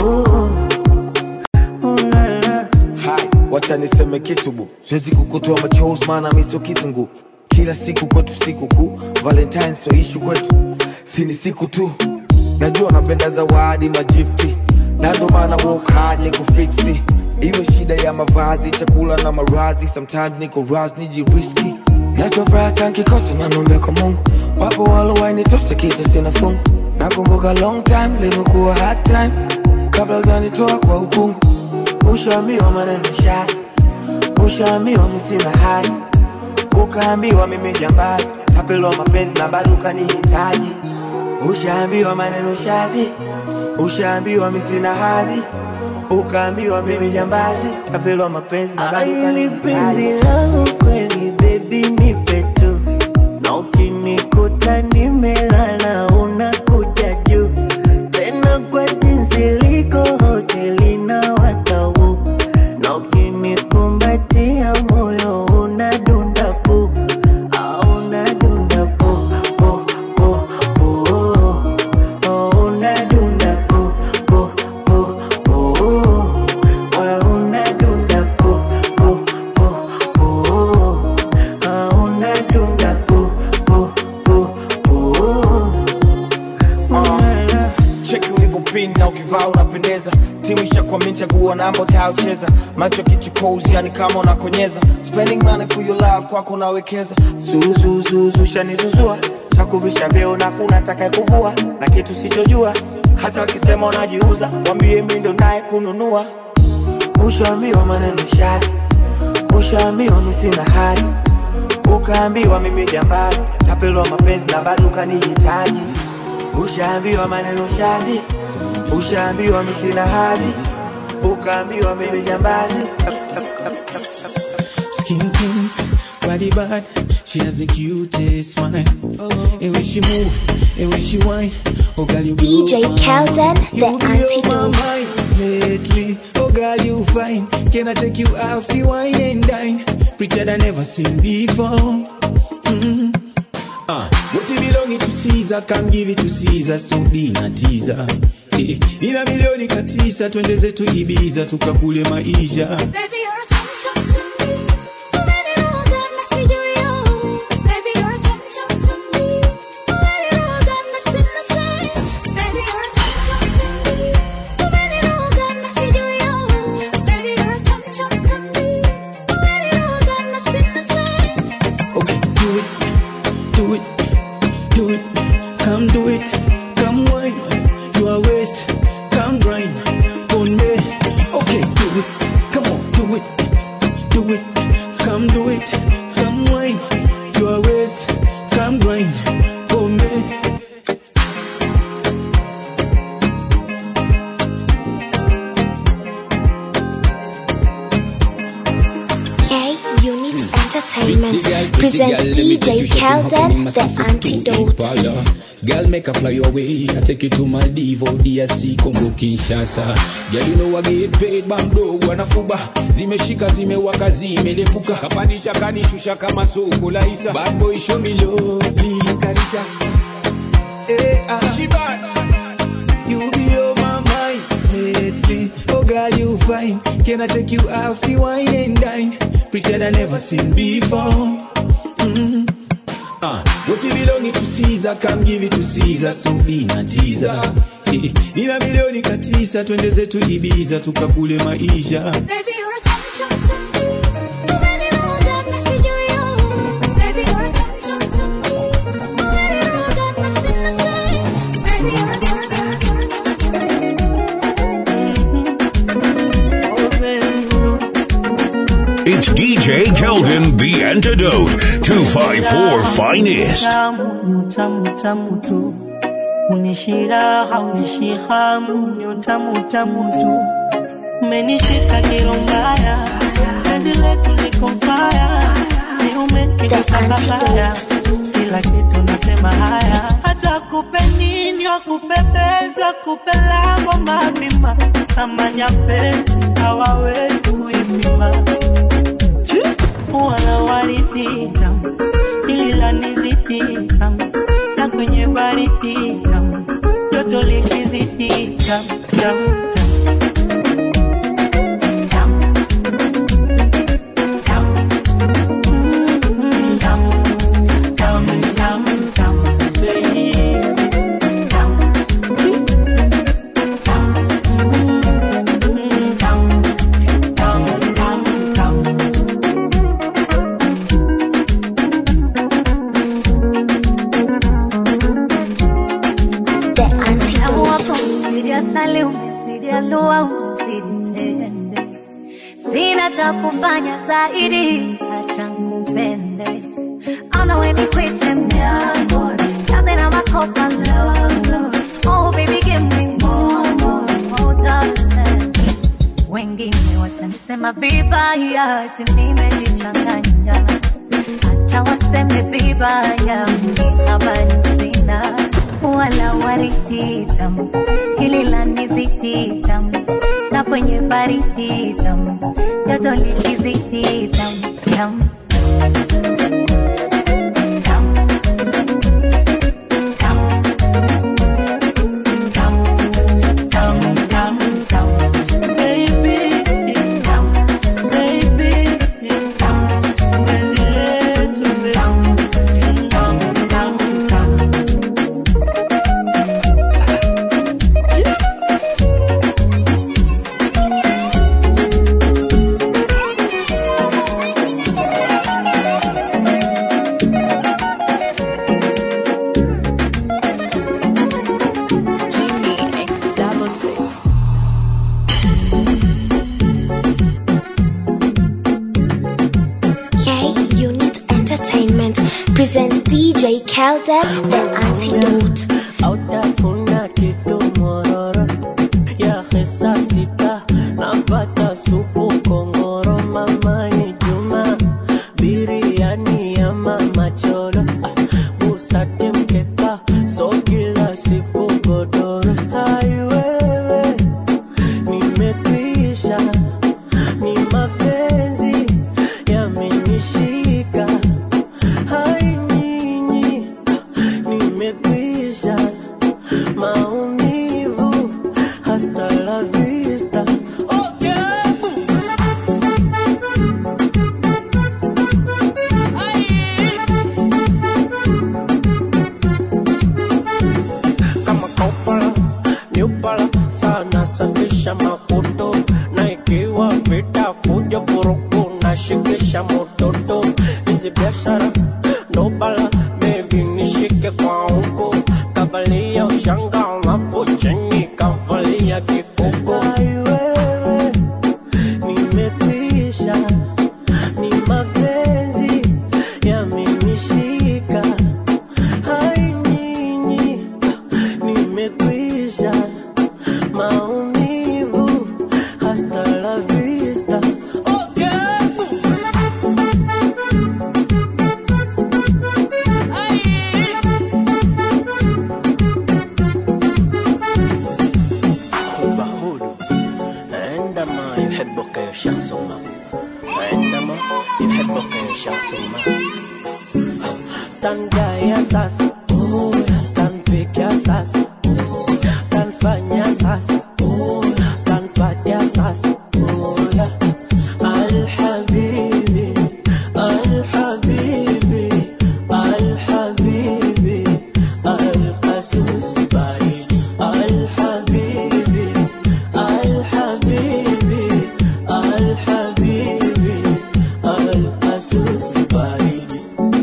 ulala Hai, wacha niseme kitu bu, siwezi kukutoa machozi maana mi sio kitungu. Kila siku kwetu siku kuu, Valentine sio ishu kwetu, si ni siku tu. Najua napenda zawadi majifti, na ndo maana work hard ni kufiksi. Iwe shida ya mavazi, chakula na maradhi, sometimes niko raz nijiriski. Nachofuraha nkikosa nanombe kwa Mungu, wapo walowainitosa kisa sina fungu. Nakumbuka long time limekuwa hard time, kabla hujanitoa kwa ukungu Ushaambiwa maneno shasi, ushaambiwa mi sina hati, ukaambiwa mimi jambazi, tapelwa mapenzi na bado ukanihitaji. Ushaambiwa maneno shasi, ushaambiwa mi sina hadhi, ukaambiwa mimi jambazi, tapelwa mapenzi na bado Aili penzi ukanihitaji. langu kweli baby nipe tu na ukinikuta nimelala unakuja juu tena kwa jinsi liko hoteli na watau na ukinikumbatia moyo unadunda pu au unadunda pu pu pu pu oh, unadunda pu pu pu pu moyo unadunda pu pu pu pu ah, unadunda pu pu pu pu ulala cheki ulivyopin na ukivaa unapendeza timu ishakwamini chaguo namba utayocheza macho kichukozi yani kama unakonyeza spending money for your love kwako unawekeza zuzuzuzu shanizuzua chakuvisha vyeo na kuna taka kuvua na kitu sichojua hata wakisema unajiuza wambie mi ndo naye kununua ushaambiwa maneno shazi ushaambiwa mi sina hati ukaambiwa mimi jambazi tapelwa mapenzi na bado ukanihitaji ushaambiwa maneno shazi ushaambiwa mi sina hadhi ukaambiwa mimi jambazi Skin pink, body bad, she has the cutest smile. And when she move, and when she whine, oh girl you blow DJ my Kelden, mind. the You blow my antidote. mind lately. Oh girl you fine, can I take you out the wine and dine? Prettier than ever seen before. Mm. Ah, what it belong to Caesar, come give it to Caesar, so dina teaser. Eh, nina milioni katisa, twende zetu Ibiza, tukakule maisha. Baby, you're a chum chum to me. Umeniroga na sijui yo. Baby, you're a chum chum to me. Umeniroga na sina say. Baby, you're a chum chum to me. Umeniroga na sijui yo. Baby, you're a chum chum to me. Umeniroga na sina say. Okay, do it, do it, do it, come do it, come wine, you are waste, come grind on me. Okay, do it, come on, do it, Entertainment presents DJ Kelden, the antidote. Girl, make a fly away. I take you to Maldives, DRC, Congo, Kinshasa. Girl, you know I get paid, bando, wanafuba. Zimeshika, zimewaka, zimelepuka. Kapandisha, kanishusha kama soko la isa. Bad boy, show me love, please, karisha. Hey, ah. She bad. You be on my mind lately. Oh, girl, you fine. Can I take you out, you wine and dine? Pretend I never seen before. Mm. Ah, what you belonging to Caesar, come give it to Caesar, stop being a teaser. Eh, Nina milioni katisa, twende zetu Ibiza, tukakule maisha. Baby, you're a chum chum to me. When it all done, I see you, you. Baby, you're a chum chum to me. When it all done, I see the same. Baby, you're a It's DJ Keldon, the antidote. 254 finest. Utamu, utamu, utamu tu unishira haunishi hamu ni utamu utamu tu umenishika kiro mbaya penzi letu liko faya ni umenigusa babaya kila kitu nasema haya hata kupe nini wakupepeza kupe lango mapima kama nyapezi hawawezi kuipima wala waridi tamu hili lanizidi tamu na kwenye baridi tamu joto likizidi tamu tamu Sali umesidia lua umezidi tende, sina cha kufanya zaidi, acha kupende ona weni kwite myango kaze na makopa lolo oh baby give me more more more darling wengine watanisema vibaya ati nimejichanganya acha waseme vibaya mimi habari sina wala waridi tamu hili la nizidi tamu na kwenye baridi tamu joto likizidi tamu tamu K Unit Entertainment presents DJ Kelden, the antidote. Hautafuna kitu mororo ya hesa sita napata supu kongoro mama ni Juma biriani ya mama cholo ah, busati mkeka so kila siku godoro hai wewe nimekwisha ni mapenzi yamenishika hai nyinyi nimekwisha maumivu hasta la vista okay. kama kaupala niupala sana safisha makuto na ikiwa vita fujo vurugu na shikisha mototo hizi biashara ndo bala bebi nishike kwa huko kavalia ushanga alafu chini kavalia kikuko Ai wewe nimekwisha ni mapenzi yamenishika hai nyinyi nimekwisha maumivu hasta la vista okay. عندما يحبك شخص ما عندما يحبك شخص ما tangaya sasa tanpikia sasa tanfanya sasa tanpatia sasa alhabibi alhabibi alhabibi alqasus baridi alhabibi alhabibi alhabibi alqasus baridi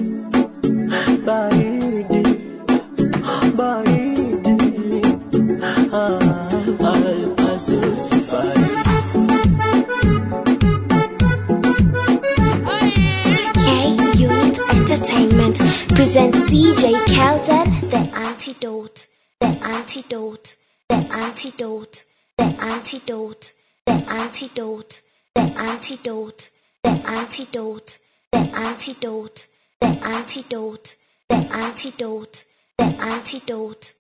baridi baridi ah, alqasus baridi K Unit Entertainment presents DJ Kelden, the antidote, the antidote, the antidote, the antidote, the antidote, the antidote, the antidote, the antidote, the antidote, the antidote, the antidote.